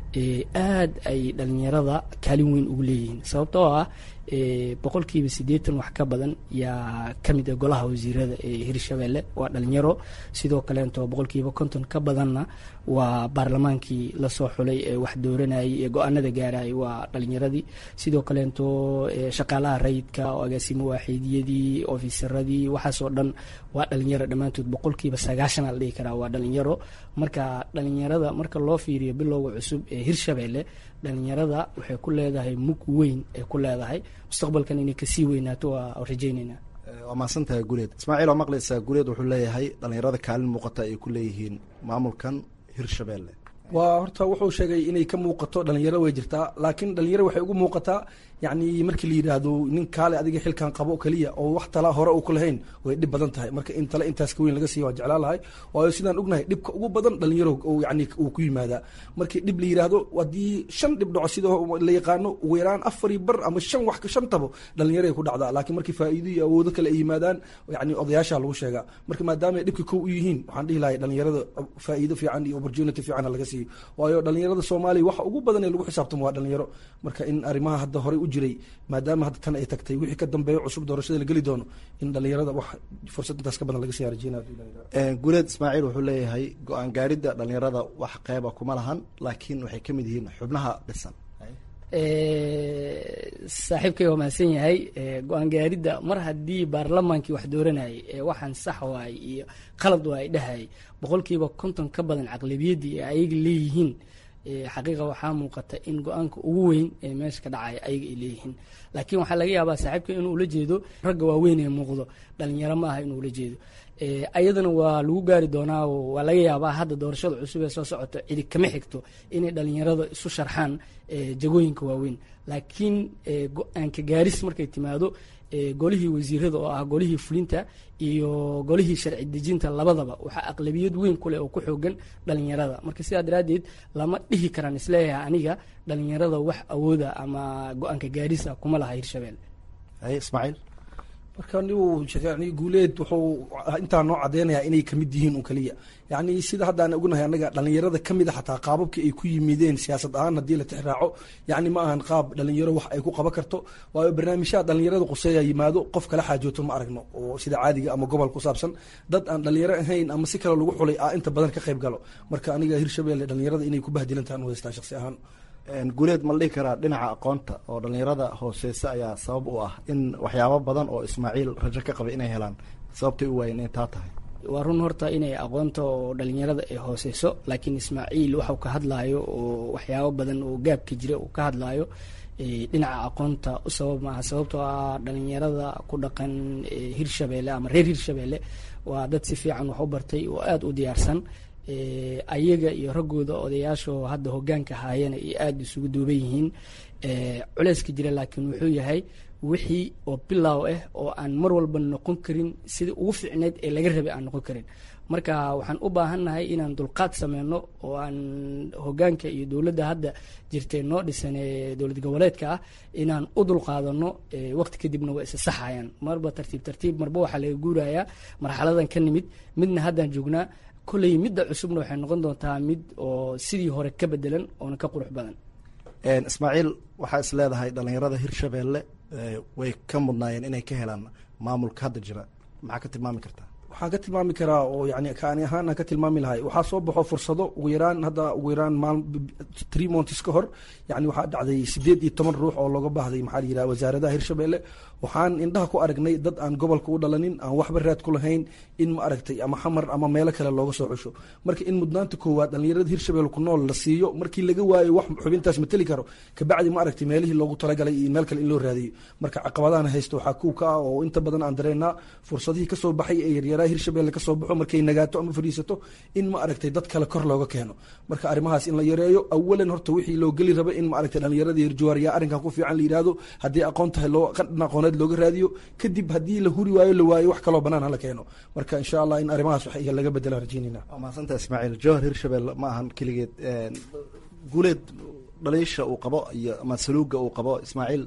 aad ay dhalinyarada kaalin weyn ugu leeyihiin sababtoo ah boqolkiiba siddeetan wax ka badan yaa ka mid ah golaha wasiirada ee hirshabelle waa dhalinyaro sidoo kaleento boqolkiiba konton ka badanna waa baarlamaankii lasoo xulay ee wax dooranayay ee go-aanada gaarayay waa dhalinyaradii sidoo kaleento shaqaalaha rayidka oo agaasimo waaxiidiyadii ofisaradii waxaasoo dhan waa dhalinyaro dhammaantood boqolkiiba sagaashan a la dhihi karaa waa dhalinyaro marka dhalinyarada marka loo fiiriyo bilowga cusub ee hirshabelle dhalinyarada waxay ku leedahay mug weyn ay ku leedahay mustaqbalkan inay kasii weynaato waa rajayneynaa waa mahadsantahay guuleed ismaaciil oo maqlaysaa guuleed wuxuu leeyahay dhalinyarada kaalin muuqata ay ku leeyihiin maamulkan hirshabelle waa horta wuxuu sheegay inay ka muuqato dhalinyaro way jirtaa laakiin dhalinyaro waxay ugu muuqataa yacni markii la yidhaahdo nin kaale adiga xilkan qabo keliya oo wax tala hore uu ku lahayn way dhib badan tahay marka in tale intaas ka weyn laga siiya waa jeclaa lahay waayo sidaan ognahay dhibka ugu badan dhalinyaro yani uu ku yimaadaa markii dhib la yidhaahdo haddii shan dhib dhaco sida la yaqaano ugu yaraan afari bar ama shan wax shantabo dhalinyaroay ku dhacdaa laakiin markii faa'iido iyo awoodo kale ay yimaadaan yani odayaasha lagu sheegaa marka maadaama ay dhibka kow u yihiin waxaan dhihi lahay dhalinyarada faa'iido fiican iyo opportunity fiican laga siiyo waayo dhalinyarada soomaaliya waxa ugu badan ee lagu xisaabtamo waa dhalinyaro marka in arrimaha hadda horey u jiray maadaama hadda tan ay tagtay wixii ka dambeeyo cusub doorashada la geli doono in dhalinyarada wax fursad intaas ka badan laga sii arjeenaya guuleed ismaaciil wuxuu leeyahay go-aan gaaridda dhalinyarada wax qeyba kuma lahan laakiin waxay ka mid yihiin xubnaha dhisan saaxiibkay waa mahadsan yahay go-aan gaaridda mar haddii baarlamaankii wax dooranayay ee waxaan sax waay iyo qalad waa ay dhahayay boqolkiiba konton ka badan caqlabiyaddii ee ayaga leeyihiin xaqiiqa waxaa muuqata in go-aanka ugu weyn ee meesha ka dhacaya ayaga ay leeyihiin laakiin waxaa laga yaabaa saaxiibka inuu ula jeedo ragga waaweyn ee muuqdo dhalinyaro ma aha inuu ula jeedo ayadana waa lagu gaari doonaa waa laga yaabaa hadda doorashada cusub ee soo socota cidi kama xigto inay dhalinyarada isu sharxaan jagooyinka waaweyn laakiin go-aanka gaaris markay timaado golihii wasiirada oo ah golihii fulinta iyo golihii sharci dejinta labadaba waxaa aqlabiyad weyn kuleh oo ku xoogan dhalinyarada marka sidaa daraaddeed lama dhihi karaan isleeyahay aniga dhalinyarada wax awooda ama go-aanka gaarisa kuma laha hirshabelle ismaaciil marka nigu yani guuleed wuxuu intaa noo cadeynayaa inay kamid yihiin un kaliya yani sida haddaan ognahay anaga dhalinyarada kamid a xataa qaababkii ay ku yimideen siyaasad ahaan haddii la tixraaco yani ma ahan qaab dhalinyaro wax ay ku qaban karto waayo barnaamijyaha dhalinyarada quseeya yimaado qof kala xaajooto ma aragno oo sida caadiga ama gobol ku saabsan dad aan dhalinyaro ahayn ama si kale lagu xulay a inta badan ka qayb galo marka aniga hirshabelle dhalinyarada inay ku bahdilan tahan u haystaa shaqsi ahaan guuleed ma la dhihi karaa dhinaca aqoonta oo dhalinyarada hooseysa ayaa sabab u ah in waxyaabo badan oo ismaaciil rajo ka qabay inay helaan sababtay u waayeen inay taa tahay waa run horta inay aqoonta oo dhalinyarada ay hooseyso laakiin ismaaciil waxau ka hadlaayo oo waxyaabo badan oo gaabka jira uu ka hadlaayo dhinaca aqoonta u sabab maaha sababtoo ah dhalinyarada ku dhaqan hirshabeelle ama reer hirshabeelle waa dad si fiican wax u bartay oo aada u diyaarsan ayaga iyo raggooda odayaasho hadda hogaanka haayana ay aada isugu duuban yihiin culeyska jira laakiin wuxuu yahay wixii oo bilaaw ah oo aan mar walba noqon karin sidii ugu fiicneyd ee laga rabay aan noqon karin marka waxaan u baahannahay inaan dulqaad sameyno oo aan hogaanka iyo dowladda hadda jirtay noo dhisan ee dowlad goboleedka ah inaan u dulqaadano waqti kadibna waa isa saxayaan marba tartiib tartiib marba waxaa laga guurayaa marxaladan ka nimid midna haddaan joognaa kolley midda cusubna waxay noqon doontaa mid oo sidii hore ka bedelan oona ka qurux badan ismaaciil waxaa is leedahay dhalinyarada hirshabeelle way ka mudnaayeen inay ka helaan maamulka hadda jira maxaa ka tilmaami kartaa waxaan ka tilmaami karaa oo yani kaani ahaan aan ka tilmaami lahay waxaa soo baxo fursado ugu yaraan hadda ugu yaraan maal three months ka hor yani waxaa dhacday sideed iyo toban ruux oo looga baahday maxaa la yidhaha wasaaradaha hirshabeelle waxaan indhaha ku aragnay dad aan gobolka u dhalanin aan waxba raad ku lahayn in ma aragtay ama xamar ama meelo kale looga soo xusho marka in mudnaanta koowaad dhalinyarada hirshabelle ku nool la siiyo markii laga waayo wax xubintaas mateli karo kabacdi ma aragtay meelihii loogu talagalay iyo meel kale in loo raadiyo marka caqabadahan haysta waxaa kuw ka ah oo inta badan aan dareennaa fursadihii kasoo baxay ee yaryaraha hirshabelle kasoo baxo markay nagaato ama fadhiisato in ma aragtay dad kale kor looga keeno marka arrimahaas in la yareeyo awalan horta wixii loo geli raba in ma aragtay dhalinyaradii hirjuwaar yaa arrinkan ku fiican la yidhaahdo haddii aqoon tahay loo qadhan aqooneed looga raadiyo kadib haddii la huri waayo la waayo wax kaloo banaan hala keeno marka insha allah in arrimahaas wax laga bedela rajeynayna waa mahadsantaha ismaaciil jowhar hirshabelle ma ahan keligeed guuleed dhaliisha uu qabo iyo ama saluuga uu qabo ismaaciil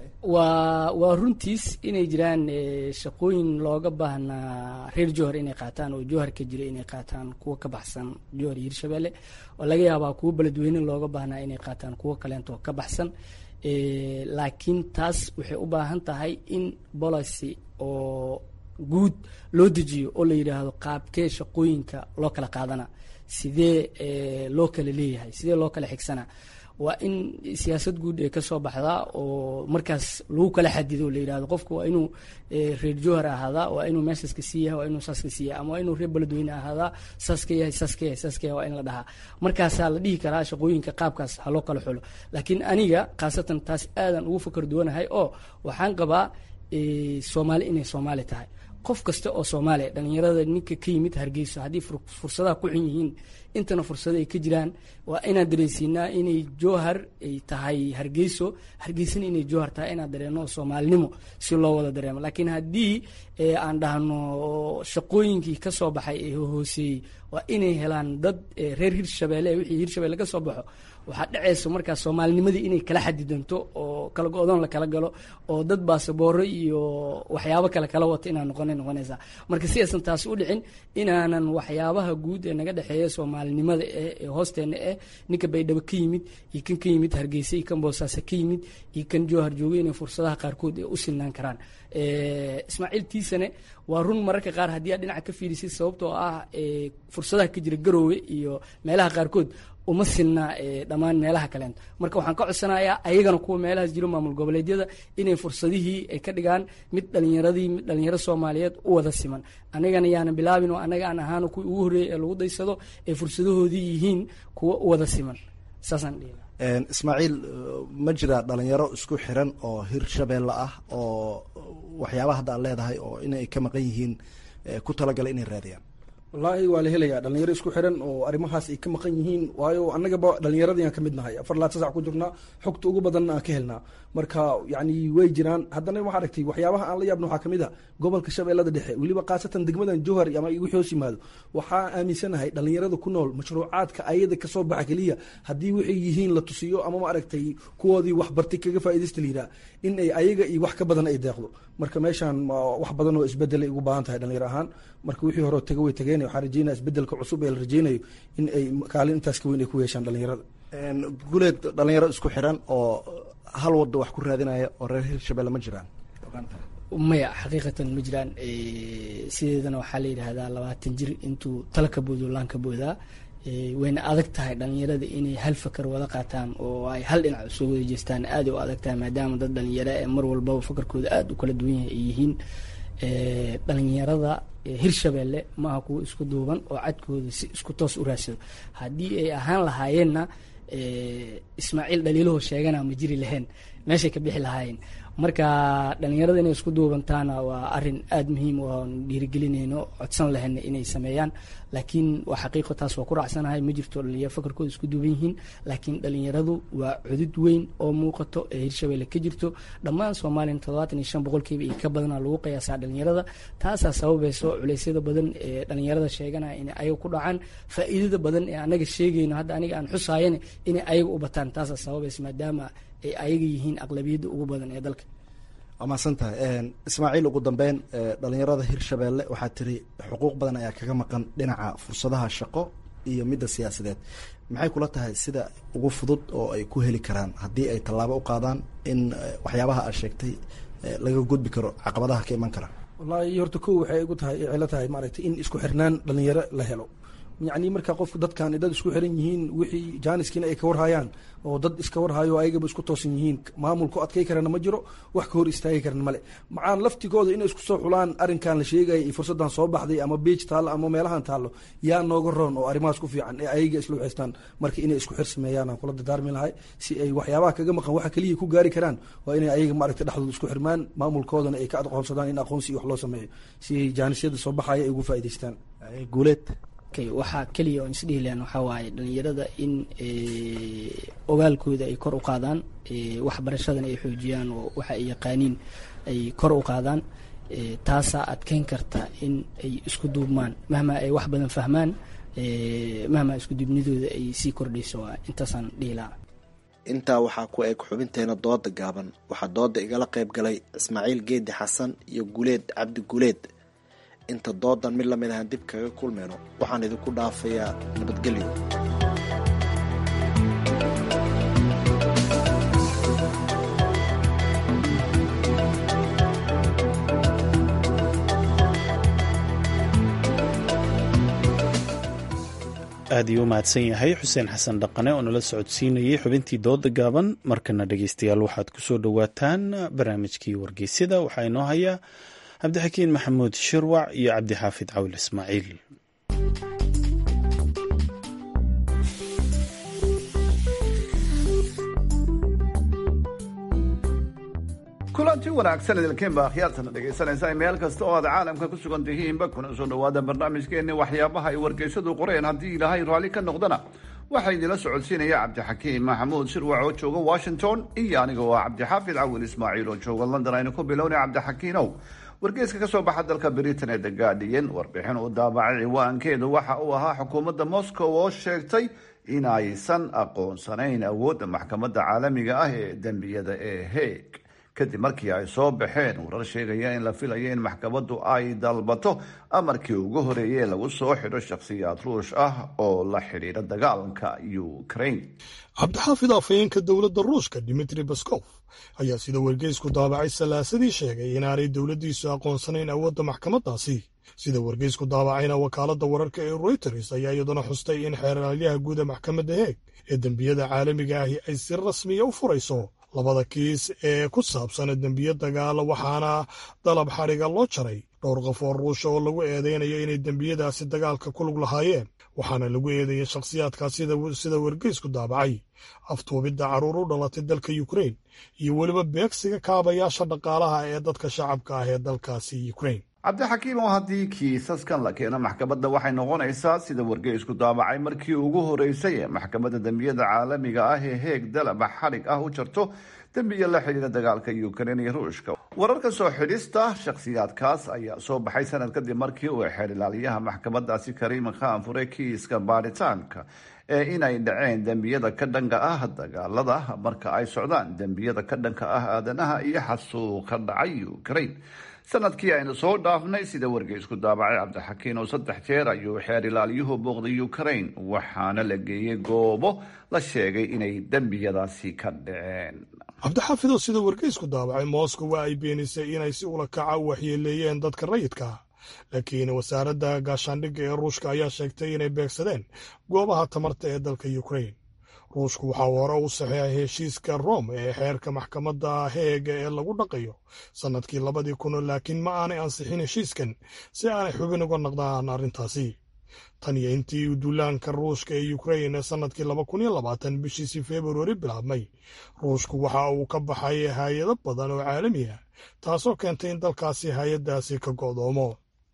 waa waa runtiis inay jiraan shaqooyin looga baahnaa reer jowhar inay qaataan oo jowhar ka jira inay qaataan kuwa ka baxsan jowhar iyo hirshabelle oo laga yaabaa kuwa beledweyne looga baahnaa inay qaataan kuwa kaleento ka baxsan laakiin taas waxay u baahan tahay in policy oo guud loo dejiyo oo la yidhaahdo qaabkee shaqooyinka loo kala qaadana sidee loo kala leeyahay sidee loo kala xigsana waa in siyaasad guud ee kasoo baxdaa oo markaas lagu kala xadido la yidhahdo qofka waa inuu reer jowhar ahaadaa waa inuu meeshaas ka sii yahay waa inuu saas ka sii yahay ama waa inuu reer beledweyne ahaadaa saas ka yahay saas ka yahay saas ka yahay waa in la dhahaa markaasaa la dhihi karaa shaqooyinka qaabkaas ha loo kala xulo laakiin aniga khaasatan taas aadan ugu fakar duwanahay oo waxaan qabaa soomaali inay soomaali tahay qof kasta oo soomaaliya dhalinyarada ninka ka yimid hargeyso haddii fursadaha ku xun yihiin intana fursado ay ka jiraan waa inaan dareensiinaa inay jowhar ay tahay hargeyso hargeysana inay jowhar tahay inaan dareeno soomaalinimo si loo wada dareemo laakiin haddii aan dhahno shaqooyinkii ka soo baxay ee hooseeyey waa inay helaan dad reer hirshabelle wixii hirshabelle ka soo baxo waxaa dhacaysa markaa soomaalinimadii inay kala xadidanto oo kala go-doon la kala galo oo dad baasabooro iyo waxyaabo kale kala wato inaan noqona noqonaysaa marka si aysan taasi u dhicin inaanan waxyaabaha guud ee naga dhexeeya soomaalinimada eh ee hoosteena eh ninka baydhabo ka yimid iyo kan ka yimid hargeysa iyo kan boosaaso ka yimid iyo kan jowhar jooga inay fursadaha qaarkood ee u sinaan karaan ismaaciil tiisane waa run mararka qaar haddii aad dhinaca ka fiirisid sababtoo ah fursadaha ka jira garoowe iyo meelaha qaarkood uma sinna dhammaan meelaha kaleento marka waxaan ka codsanayaa ayagana kuwa meelahaas jiro maamul goboleedyada inay fursadihii ay ka dhigaan mid dhalinyaradii mid dhalinyaro soomaaliyeed u wada siman anagana yaana bilaabin oo anaga aan ahaano kuwii ugu horreeyay ee lagu daysado ee fursadahoodii yihiin kuwa u wada siman saasaan dhihi ismaaciil ma jira dhalinyaro isku xiran oo hirshabeelle ah oo waxyaabaha hadda aad leedahay oo inay ka maqan yihiin ku talagala inay raadiyaan wallaahi waa la helayaa dhalinyaro isku xiran oo arrimahaas ay ka maqan yihiin waayo annagaba dhalinyaradii aan ka mid nahay afar laatan sac ku jirnaa xogta ugu badanna aan ka helnaa marka yacni way jiraan haddana waxaa aragtay waxyaabaha aan la yaabna waxaa kamid a gobolka shabeellada dhexe weliba khaasatan degmadan jowhar ama wixii hoos yimaado waxaa aaminsanahay dhalinyarada ku nool mashruucaadka ayada kasoo baxa keliya haddii waxay yihiin la tusiyo ama ma aragtay kuwoodii waxbartay kaga faaidaysta la yidhaha in ay ayaga iyo wax ka badan ay deeqdo marka meeshaan wax badan oo isbedelay ugu baahan tahay dhalinyaro ahaan marka wixii hore taga way tageen waxaan rajeynaya isbedelka cusub ee la rajeynayo in ay kaalin intaas ka weyn ay ku yeeshaan dhalinyarada guleed dhalinyaro isku xiran oo hal wadda wax ku raadinaya oo reer hirshabelle ma jiraan maya xaqiiqatan ma jiraan sideedana waxaa la yidhaahdaa labaatan jir intuu tala ka boodo laan ka boodaa wayna adag tahay dhalinyarada inay hal fakar wada qaataan oo ay hal dhinac soo wada jeestaan aada u adag tahay maadaama dad dhalinyaro ee mar walbaba fakarkooda aada u kala duwan yahay ay yihiin dhalinyarada hirshabeelle maaha kuwa isku duuban oo cadkooda si isku toos u raadsado haddii ay ahaan lahaayeenna ismaaciil dhaliilahoo sheegana ma jiri lahayn meeshay ka bixi lahaayeen marka dhalinyarada inay isku duubantaana waa arin aada muhiim u aan dhiirigelinayno codsan lahayna inay sameeyaan laakiin waa xaqiiqo taas waa ku raacsanahay ma jirto dhalinyaro fakarkooda isku duuban yihiin laakiin dhalinyaradu waa cudud weyn oo muuqato ee hirshabeelle ka jirto dhammaan soomaaliya toddobaatan iyo shan boqolkiiba iyo ka badana lagu qiyaasaa dhalinyarada taasaa sababayso culeysyada badan ee dhalinyarada sheeganaya inay ayaga ku dhacaan faa'iidada badan ee anaga sheegayno hadda aniga aan xusaayana inay ayaga u bataan taasaa sababaysa maadaama ay ayaga yihiin aqlabiyadda ugu badan ee dalka waa mahadsan tahay ismaaciil ugu dambeyn dhalinyarada hirshabeelle waxaa tiri xuquuq badan ayaa kaga maqan dhinaca fursadaha shaqo iyo midda siyaasadeed maxay kula tahay sida ugu fudud oo ay ku heli karaan haddii ay tallaabo u qaadaan in waxyaabaha aad sheegtay laga gudbi karo caqabadaha ka iman kara wallaahi horta kow waxay igu tahay cilo tahay maaragtay in isku xirnaan dhalinyaro la helo yacni marka qofku dadkan dad isku xiran yihiin wixii jaaniskiina ay ka warhayaan oo dad iska warhayo ayagaba isku toosan yihiin maamulku adkay karana ma jiro wax ka hor istaagi karana male macaan laftigooda inay isku soo xulaan arrinkan la sheegaya iyo fursaddan soo baxday ama beej taallo ama meelahan taallo yaa nooga roon oo arrimahaas ku fiican ee ayaga isla waxaystaan marka inay isku xir sameeyaan aan kula dardaarmi lahay si ay waxyaabaha kaga maqan waxa keliya ku gaari karaan waa inay ayaga maaragtay dhexdooda isku xirmaan maamulkoodana ay ka aqoonsadaan in aqoonsi iyo wax loo sameeyo si ay jaanisyada soo baxaya ay ugu faa'idaystaan guuleed waxaa keliya oo isdhihi lahan waxaa waaye dhalinyarada in ogaalkooda ay kor u qaadaan waxbarashadana ay xoojiyaan oo waxa ay yaqaaniin ay kor u qaadaan taasaa adkeyn karta in ay isku duubmaan mahma ay wax badan fahmaan mahma isku duubnidooda ay sii kordhayso intaasaan dhihi lahaa intaa waxaa ku eg xubinteena dooda gaaban waxaa dooda igala qayb galay ismaaciil geedi xasan iyo guleed cabdi guleed inta doodan mid lamid ahaan dib kaga kulmayno waxaan idinku dhaafayaa nabadgelyo aad iyuu u mahadsan yahay xuseen xasan dhaqane oo nala socodsiinayay xubintii dooda gaaban markana dhegeystayaal waxaad ku soo dhowaataan barnaamijkii wargeysyada waxaa inoo hayaa cabdixakiin maxamuud shirwac iyo cabdixaafid cawil ismaaciil kulanti wanaagsan idilkeen baa akhyaartana dhegaysanaysaa meel kasta oo aad caalamka ku sugan tihiinba kuna soo dhawaada barnaamijkeenni waxyaabaha ay wargeysadu qoreen haddii ilaahay raalli ka noqdana waxaa idinla socodsiinaya cabdixakiim maxamuud shirwac oo jooga washington iyo aniga oo ah cabdixaafid cawil ismaaciil oo jooga london aynu ku bilownay cabdixakiinow wargeyska ka soo baxa dalka britain ee the guardian warbixin uu daabacay ciwaankeedu waxa uu ahaa xukuumadda moscow oo sheegtay in aysan aqoonsanayn awoodda maxkamadda caalamiga ah ee dembiyada ee heeg kadib markii ay soo baxeen warar sheegaya in la filayo in maxkamaddu ay dalbato amarkii ugu horeeyey lagu soo xidho shakhsiyaad ruush ah oo la xidhiidha dagaalka ukraine cabdixaafid afhayeenka dowladda ruushka dimitri baskof ayaa sida wargeysku daabacay salaasadii sheegay inaanay dowladdiisu aqoonsanayn awoodda maxkamaddaasi sida wargeysku daabacayna wakaaladda wararka ee reuters ayaa iyaduna xustay in xeeraalyaha guuda maxkamadda heeg ee dembiyada caalamiga ahi ay si rasmiya u furayso labada kiis ee ku saabsan dembiyo dagaala waxaana dalab xadhiga loo jaray dhowr qof oo ruusha oo lagu eedeynayo inay dembiyadaasi dagaalka ku lug lahaayeen waxaana lagu eedeeyey shakhsiyaadkaas sida wargeysku daabacay aftuubidda carruur u dhalatay dalka ukrain iyo weliba beegsiga kaabayaasha dhaqaalaha ee dadka shacabka ah ee dalkaasi ukrain cabdixakiim oo haddii kiisaskan la keeno maxkamadda waxay noqonaysaa sida wargeysku daabacay markii ugu horeysay ee maxkamadda dembiyada caalamiga ah ee heeg dalaba xadhig ah u jarto dembiya la xidhiira dagaalka ukrain iyo ruushka wararka soo xidhista shakhsiyaadkaas ayaa soo baxay sanad kadib markii uu xeer ilaaliyaha maxkamaddaasi kariim khan furay kiiska baaritaanka ee inay dhaceen dembiyada ka dhanka ah dagaalada marka ay socdaan dembiyada ka dhanka ah aadanaha iyo xasuuqa dhacay ukrain sanadkii aynu soo dhaafnay sida wargeysku daabacay cabdixakiin oo saddex jeer ayuu xeer ilaaliyuhu booqday ukrain waxaana la geeyey goobo la sheegay inay dembiyadaasi ka dhaceen cabdixaafidoo sida wargeysku daabacay moscow waa ay beenisay inay si ula kaca u waxyeeleeyeen dadka rayidka laakiin wasaaradda gaashaandhigga ee ruushka ayaa sheegtay inay beegsadeen goobaha tamarta ee dalka ukrain ruushku waxaa hore u saxeexay heshiiska rome ee xeerka maxkamadda heega ee lagu dhaqayo sannadkii labadii kun laakiin ma aanay ansixin heshiiskan si aanay xubin uga naqdaan arrintaasi tan iyo intii uu duulaanka ruushka ee ukrain ee sannadkii laba kun iyo labaatan bishiisii februari bilaabmay ruushku waxa uu ka baxay hay-ado badan oo caalami ah taasoo keentay in dalkaasi hay-addaasi ka go'doomo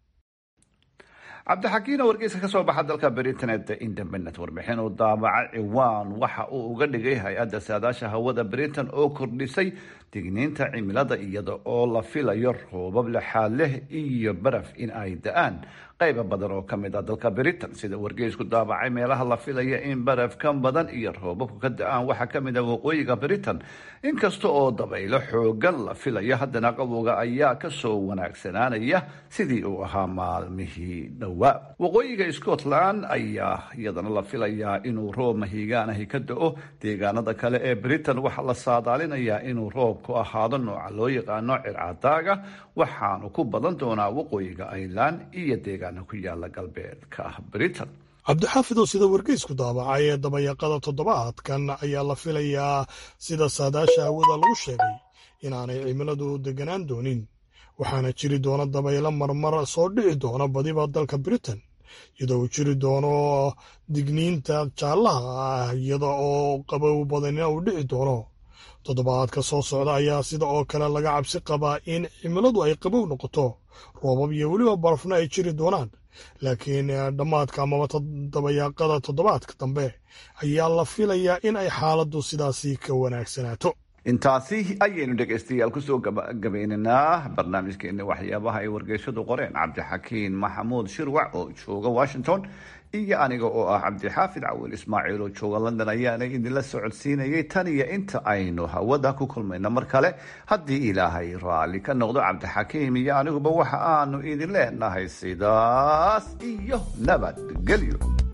cabdixakiin oo wargeyska ka soo baxa dalka britain independent warbixin uu daabaca ciwaan waxa uu uga dhigay hay-adda saadaasha hawada britain oo kordhisay digniinta cimilada iyada oo la filayo roobab lexaad leh iyo baraf in ay da-aan qayba badan oo kamid ah dalka britain sida wargeysku daabacay meelaha la filaya in baraf ka badan iyo roobabku ka da-aan waxaa kamid ah waqooyiga britain inkasta oo dabaylo xoogan la filayo haddana qabowga ayaa kasoo wanaagsanaanaya sidii uu ahaa maalmihii dhowaa waqooyiga scotland ayaa iyadana la filayaa inuu roob mahiigaanahi ka da-o deegaanada kale ee britain waxaa la saadaalinayaa inuu roobku ahaado nooca loo yaqaano circadaaga waxaanu ku badan doonaa waqooyiga ireland iyo deegaana ku yaala galbeedka britain cabdixaafidow sida wargeysku daabacay ee dabayaqada toddobaadkan ayaa la filayaa sida saadaasha hawada lagu sheegay inaanay cimiladu deganaan doonin waxaana jiri doona dabaylo marmar soo dhici doona badiba dalka britain iyadoo uu jiri doono digniinta jaallaha ah iyada oo qabow badanina uu dhici doono toddobaadka soo socda ayaa sida oo kale laga cabsi qabaa in cimiladu ay qabow noqoto roobab iyo weliba barafna ay jiri doonaan laakiin dhammaadka amaba dabayaaqada toddobaadka dambe ayaa la filayaa in ay xaaladdu sidaasi ka wanaagsanaato intaasi ayaynu dhegaystayaal kusoo gabagabaynaynaa barnaamijkeena waxyaabaha ay wargeyshadu qoreen cabdixakiin maxamuud shirwac oo jooga washington iyo aniga oo ah cabdixaafid cawil ismaaciil oo jooga london ayaana idinla socodsiinayay tan iyo inta aynu hawada ku kulmayno mar kale haddii ilaahay raalli ka noqdo cabdixakiim iyo aniguba waxa aanu idin leenahay sidaas iyo nabadgelyo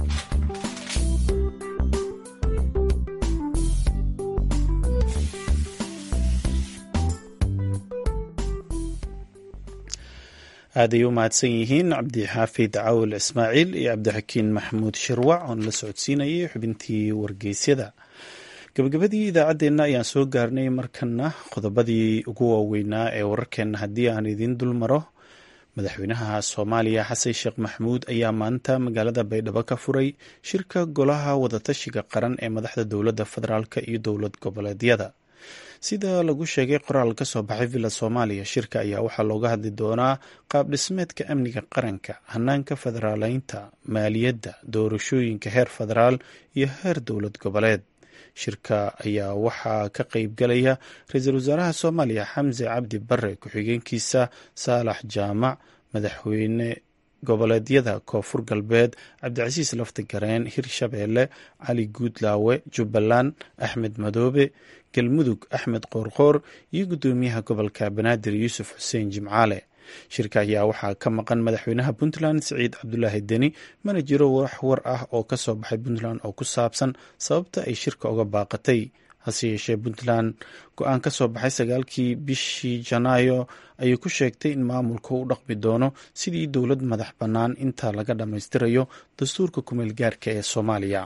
aaday u mahadsan yihiin cabdixaafid cawil ismaaciil iyo cabdixakiin maxamuud shirwac oon la socodsiinayay xubintii wargeysyada gabagabadii idaacaddeenna ayaan soo gaarnay markana qodobadii ugu waaweynaa ee wararkeenna haddii aan idiin dul maro madaxweynaha soomaaliya xasan sheekh maxamuud ayaa maanta magaalada baydhabo ka furay shirka golaha wadatashiga qaran ee madaxda dowladda federaalk iyo dowlad goboleedyada sida lagu sheegay qoraal ka soo baxay villa soomaaliya shirka ayaa waxaa looga hadli doonaa qaab dhismeedka amniga qaranka hanaanka federaaleynta maaliyadda doorashooyinka heer federaal iyo heer dowlad goboleed shirka ayaa waxaa ka qeybgalaya ra-iisul wasaaraha soomaaliya xamse cabdi bare ku-xigeenkiisa saalax jaamac madaxweyne goboleedyada koonfur galbeed cabdicasiis lafti gareen hirshabeelle cali guudlaawe jubbaland axmed madoobe galmudug axmed qoorqoor iyo guddoomiyaha gobolka banaadir yuusuf xuseen jimcaale shirka ayaa waxaa ka maqan madaxweynaha puntland siciid cabdulaahi deni mana jiro wax war ah oo ka soo baxay puntland oo ku saabsan sababta ay shirka uga baaqatay hase yeeshee puntland go-aan ka soo baxay sagaalkii bishii janaayo ayay ku sheegtay in maamulka u dhaqmi doono sidii dowlad madax bannaan inta laga dhammaystirayo dastuurka kumeel gaarka ee soomaaliya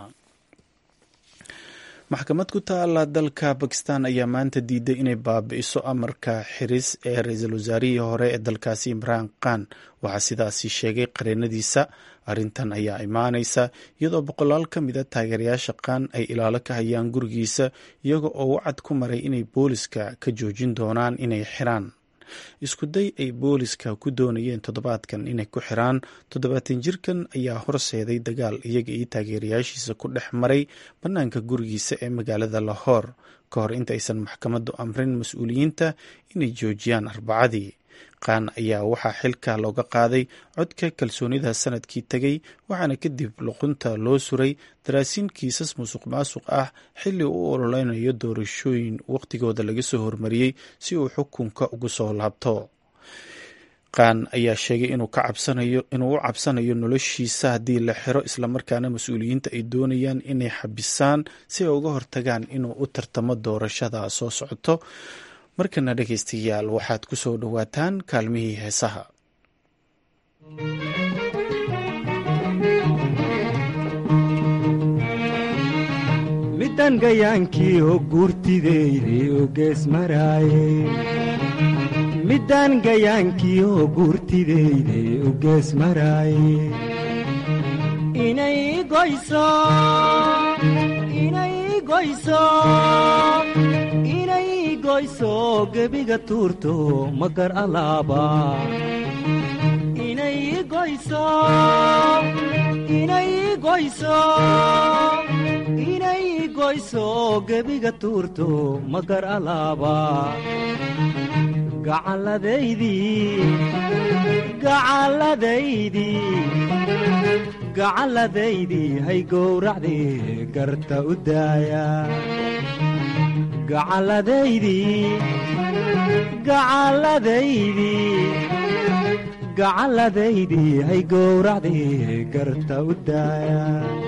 maxkamad ku taala dalka bakistan ayaa maanta diiday inay baabi'iso amarka xiris ee ra-iisul wasaarihii hore ee dalkaasi imraan khan waxaa sidaasi sheegay qareenadiisa arrintan ayaa imaanaysa iyadoo boqolaal ka mida taageerayaasha khan ay ilaalo ka hayaan gurigiisa iyaga oo wacad ku maray inay booliska ka joojin doonaan inay xiraan iskuday ay booliska ku doonayeen toddobaadkan inay ku xiraan toddobaatan jirkan ayaa horseeday dagaal iyaga iyo taageerayaashiisa ku dhex maray bannaanka gurigiisa ee magaalada lahoor ka hor intaysan maxkamaddu amrin mas-uuliyiinta inay joojiyaan arbacadii qaan ayaa waxaa xilka looga qaaday codka kalsoonida sanadkii tegay waxaana kadib luqunta loo suray daraasiin kiisas musuq maasuq ah xilli u ololeynayo doorashooyin wakhtigooda laga soo hormariyey si uu xukunka ugu soo laabto qaan ayaa sheegay inuu u cabsanayo noloshiisa haddii la xiro islamarkaana mas-uuliyiinta ay doonayaan inay xabisaan si ay uga hortagaan inuu u tartamo doorashada soo socoto markana dhegaystayaal waxaad ku soo dhowaataan kaalmihii heesaha midda midaan gayaankiioo guurtideyday oo gees maraaye midaan gayaankiioo guurtideyday oo gees maraaye inay goyso inay goyso inay goyso gebiga tuurto magar alaaba inay goyso inay goyso inay goyso gebiga tuurto magar alaaba gacalladaydii gacalladaydii gacalladaydii hay gowracdii garta u daaya gacalladaydii gacalladaydii gacalladaydii hay gowracdii garta u daaya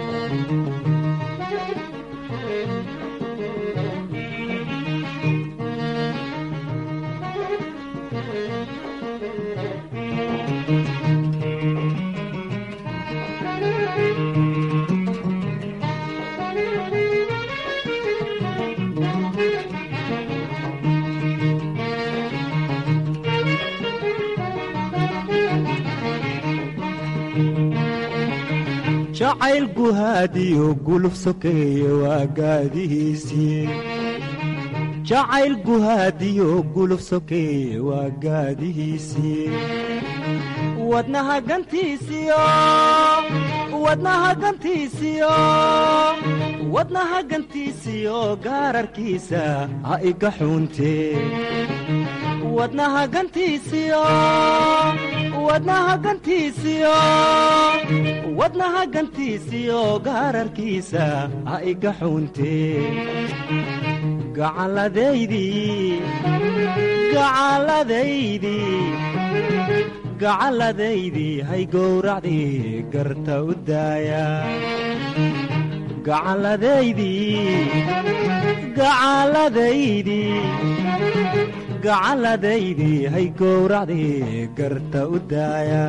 jacayl guhaadiyo guluf sokeeye waa gaadihiisii jacayl guhaadiyo guluf sokeeye waa gaadihiisii wadnaha gantiisiyo wadnaha gantiisiyo wadnaha gantiisiyo gaararkiisa ha iga xuuntee wadnaha gantiisiyo wadnaha gantiisiyo wadnaha gantiisiyo gaararkiisa ha iga xuuntee gacalladaydii gacalladaydii gacalladaydii hay gowracdii garta u daaya gacalladaydii gacalladaydii gacalladaydii hay gowracdii garta u daaya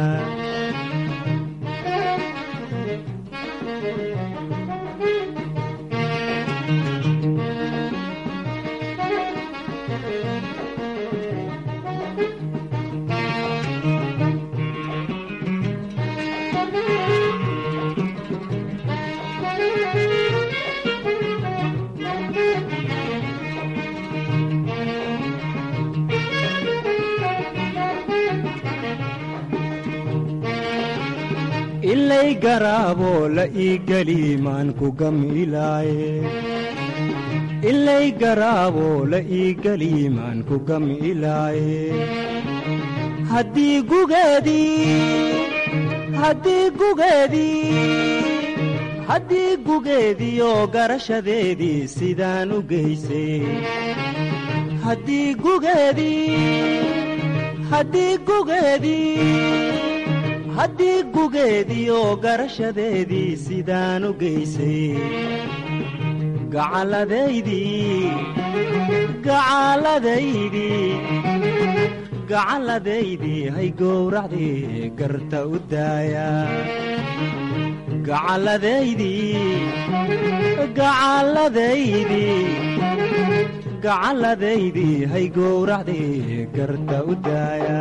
ilay garaaboo la ii geli maan ku gamilaaye ilay garaaboo la ii geli maan ku gamilaaye haddii gugeedii haddii gugeedii haddii gugeediioo garashadeedii sidaan u geysay haddii gugeedii haddii gugeedii haddii gugeediioo garashadeedii sidaan u geysay gacalladaydii gacalladaydii gacalladaydii hay gowracdii garta u daaya gacalladaydii gacalladaydii gacalladaydii hay gowracdii garta u daaya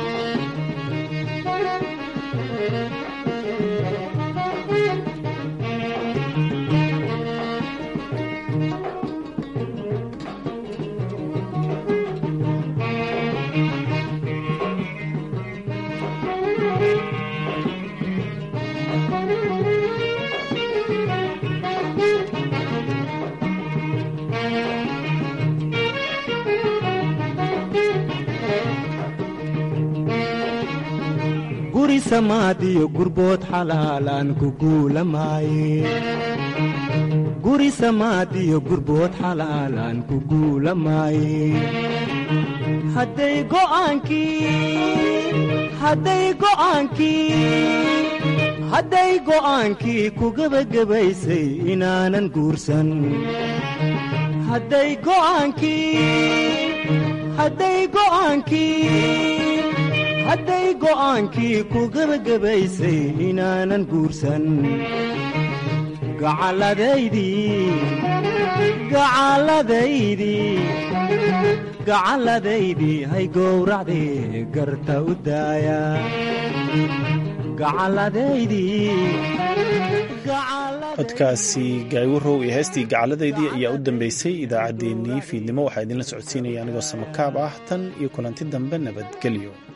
guri samaadiyo gurbood xalaalaan ku guulamaaye guri samaadiyo gurbood xalaalaan ku guulamaaye hadday go'aankii hadday go'aankii hadday go'aankii ku gebagabaysay inaanan guursan hadday go'aankii hadday go'aankii hadday go'aankii ku gebagabaysay inaanan guursan gacalladaydii hay gowracdii garta u daaya codkaasi gaaywarow iyo heestii gacalladaydii ayaa u dambeysay idaacaddeenii fiidnimo waxaa idinla socodsiinaya anigoo samakaab ah tan iyo kulanti dambe nabadgelyo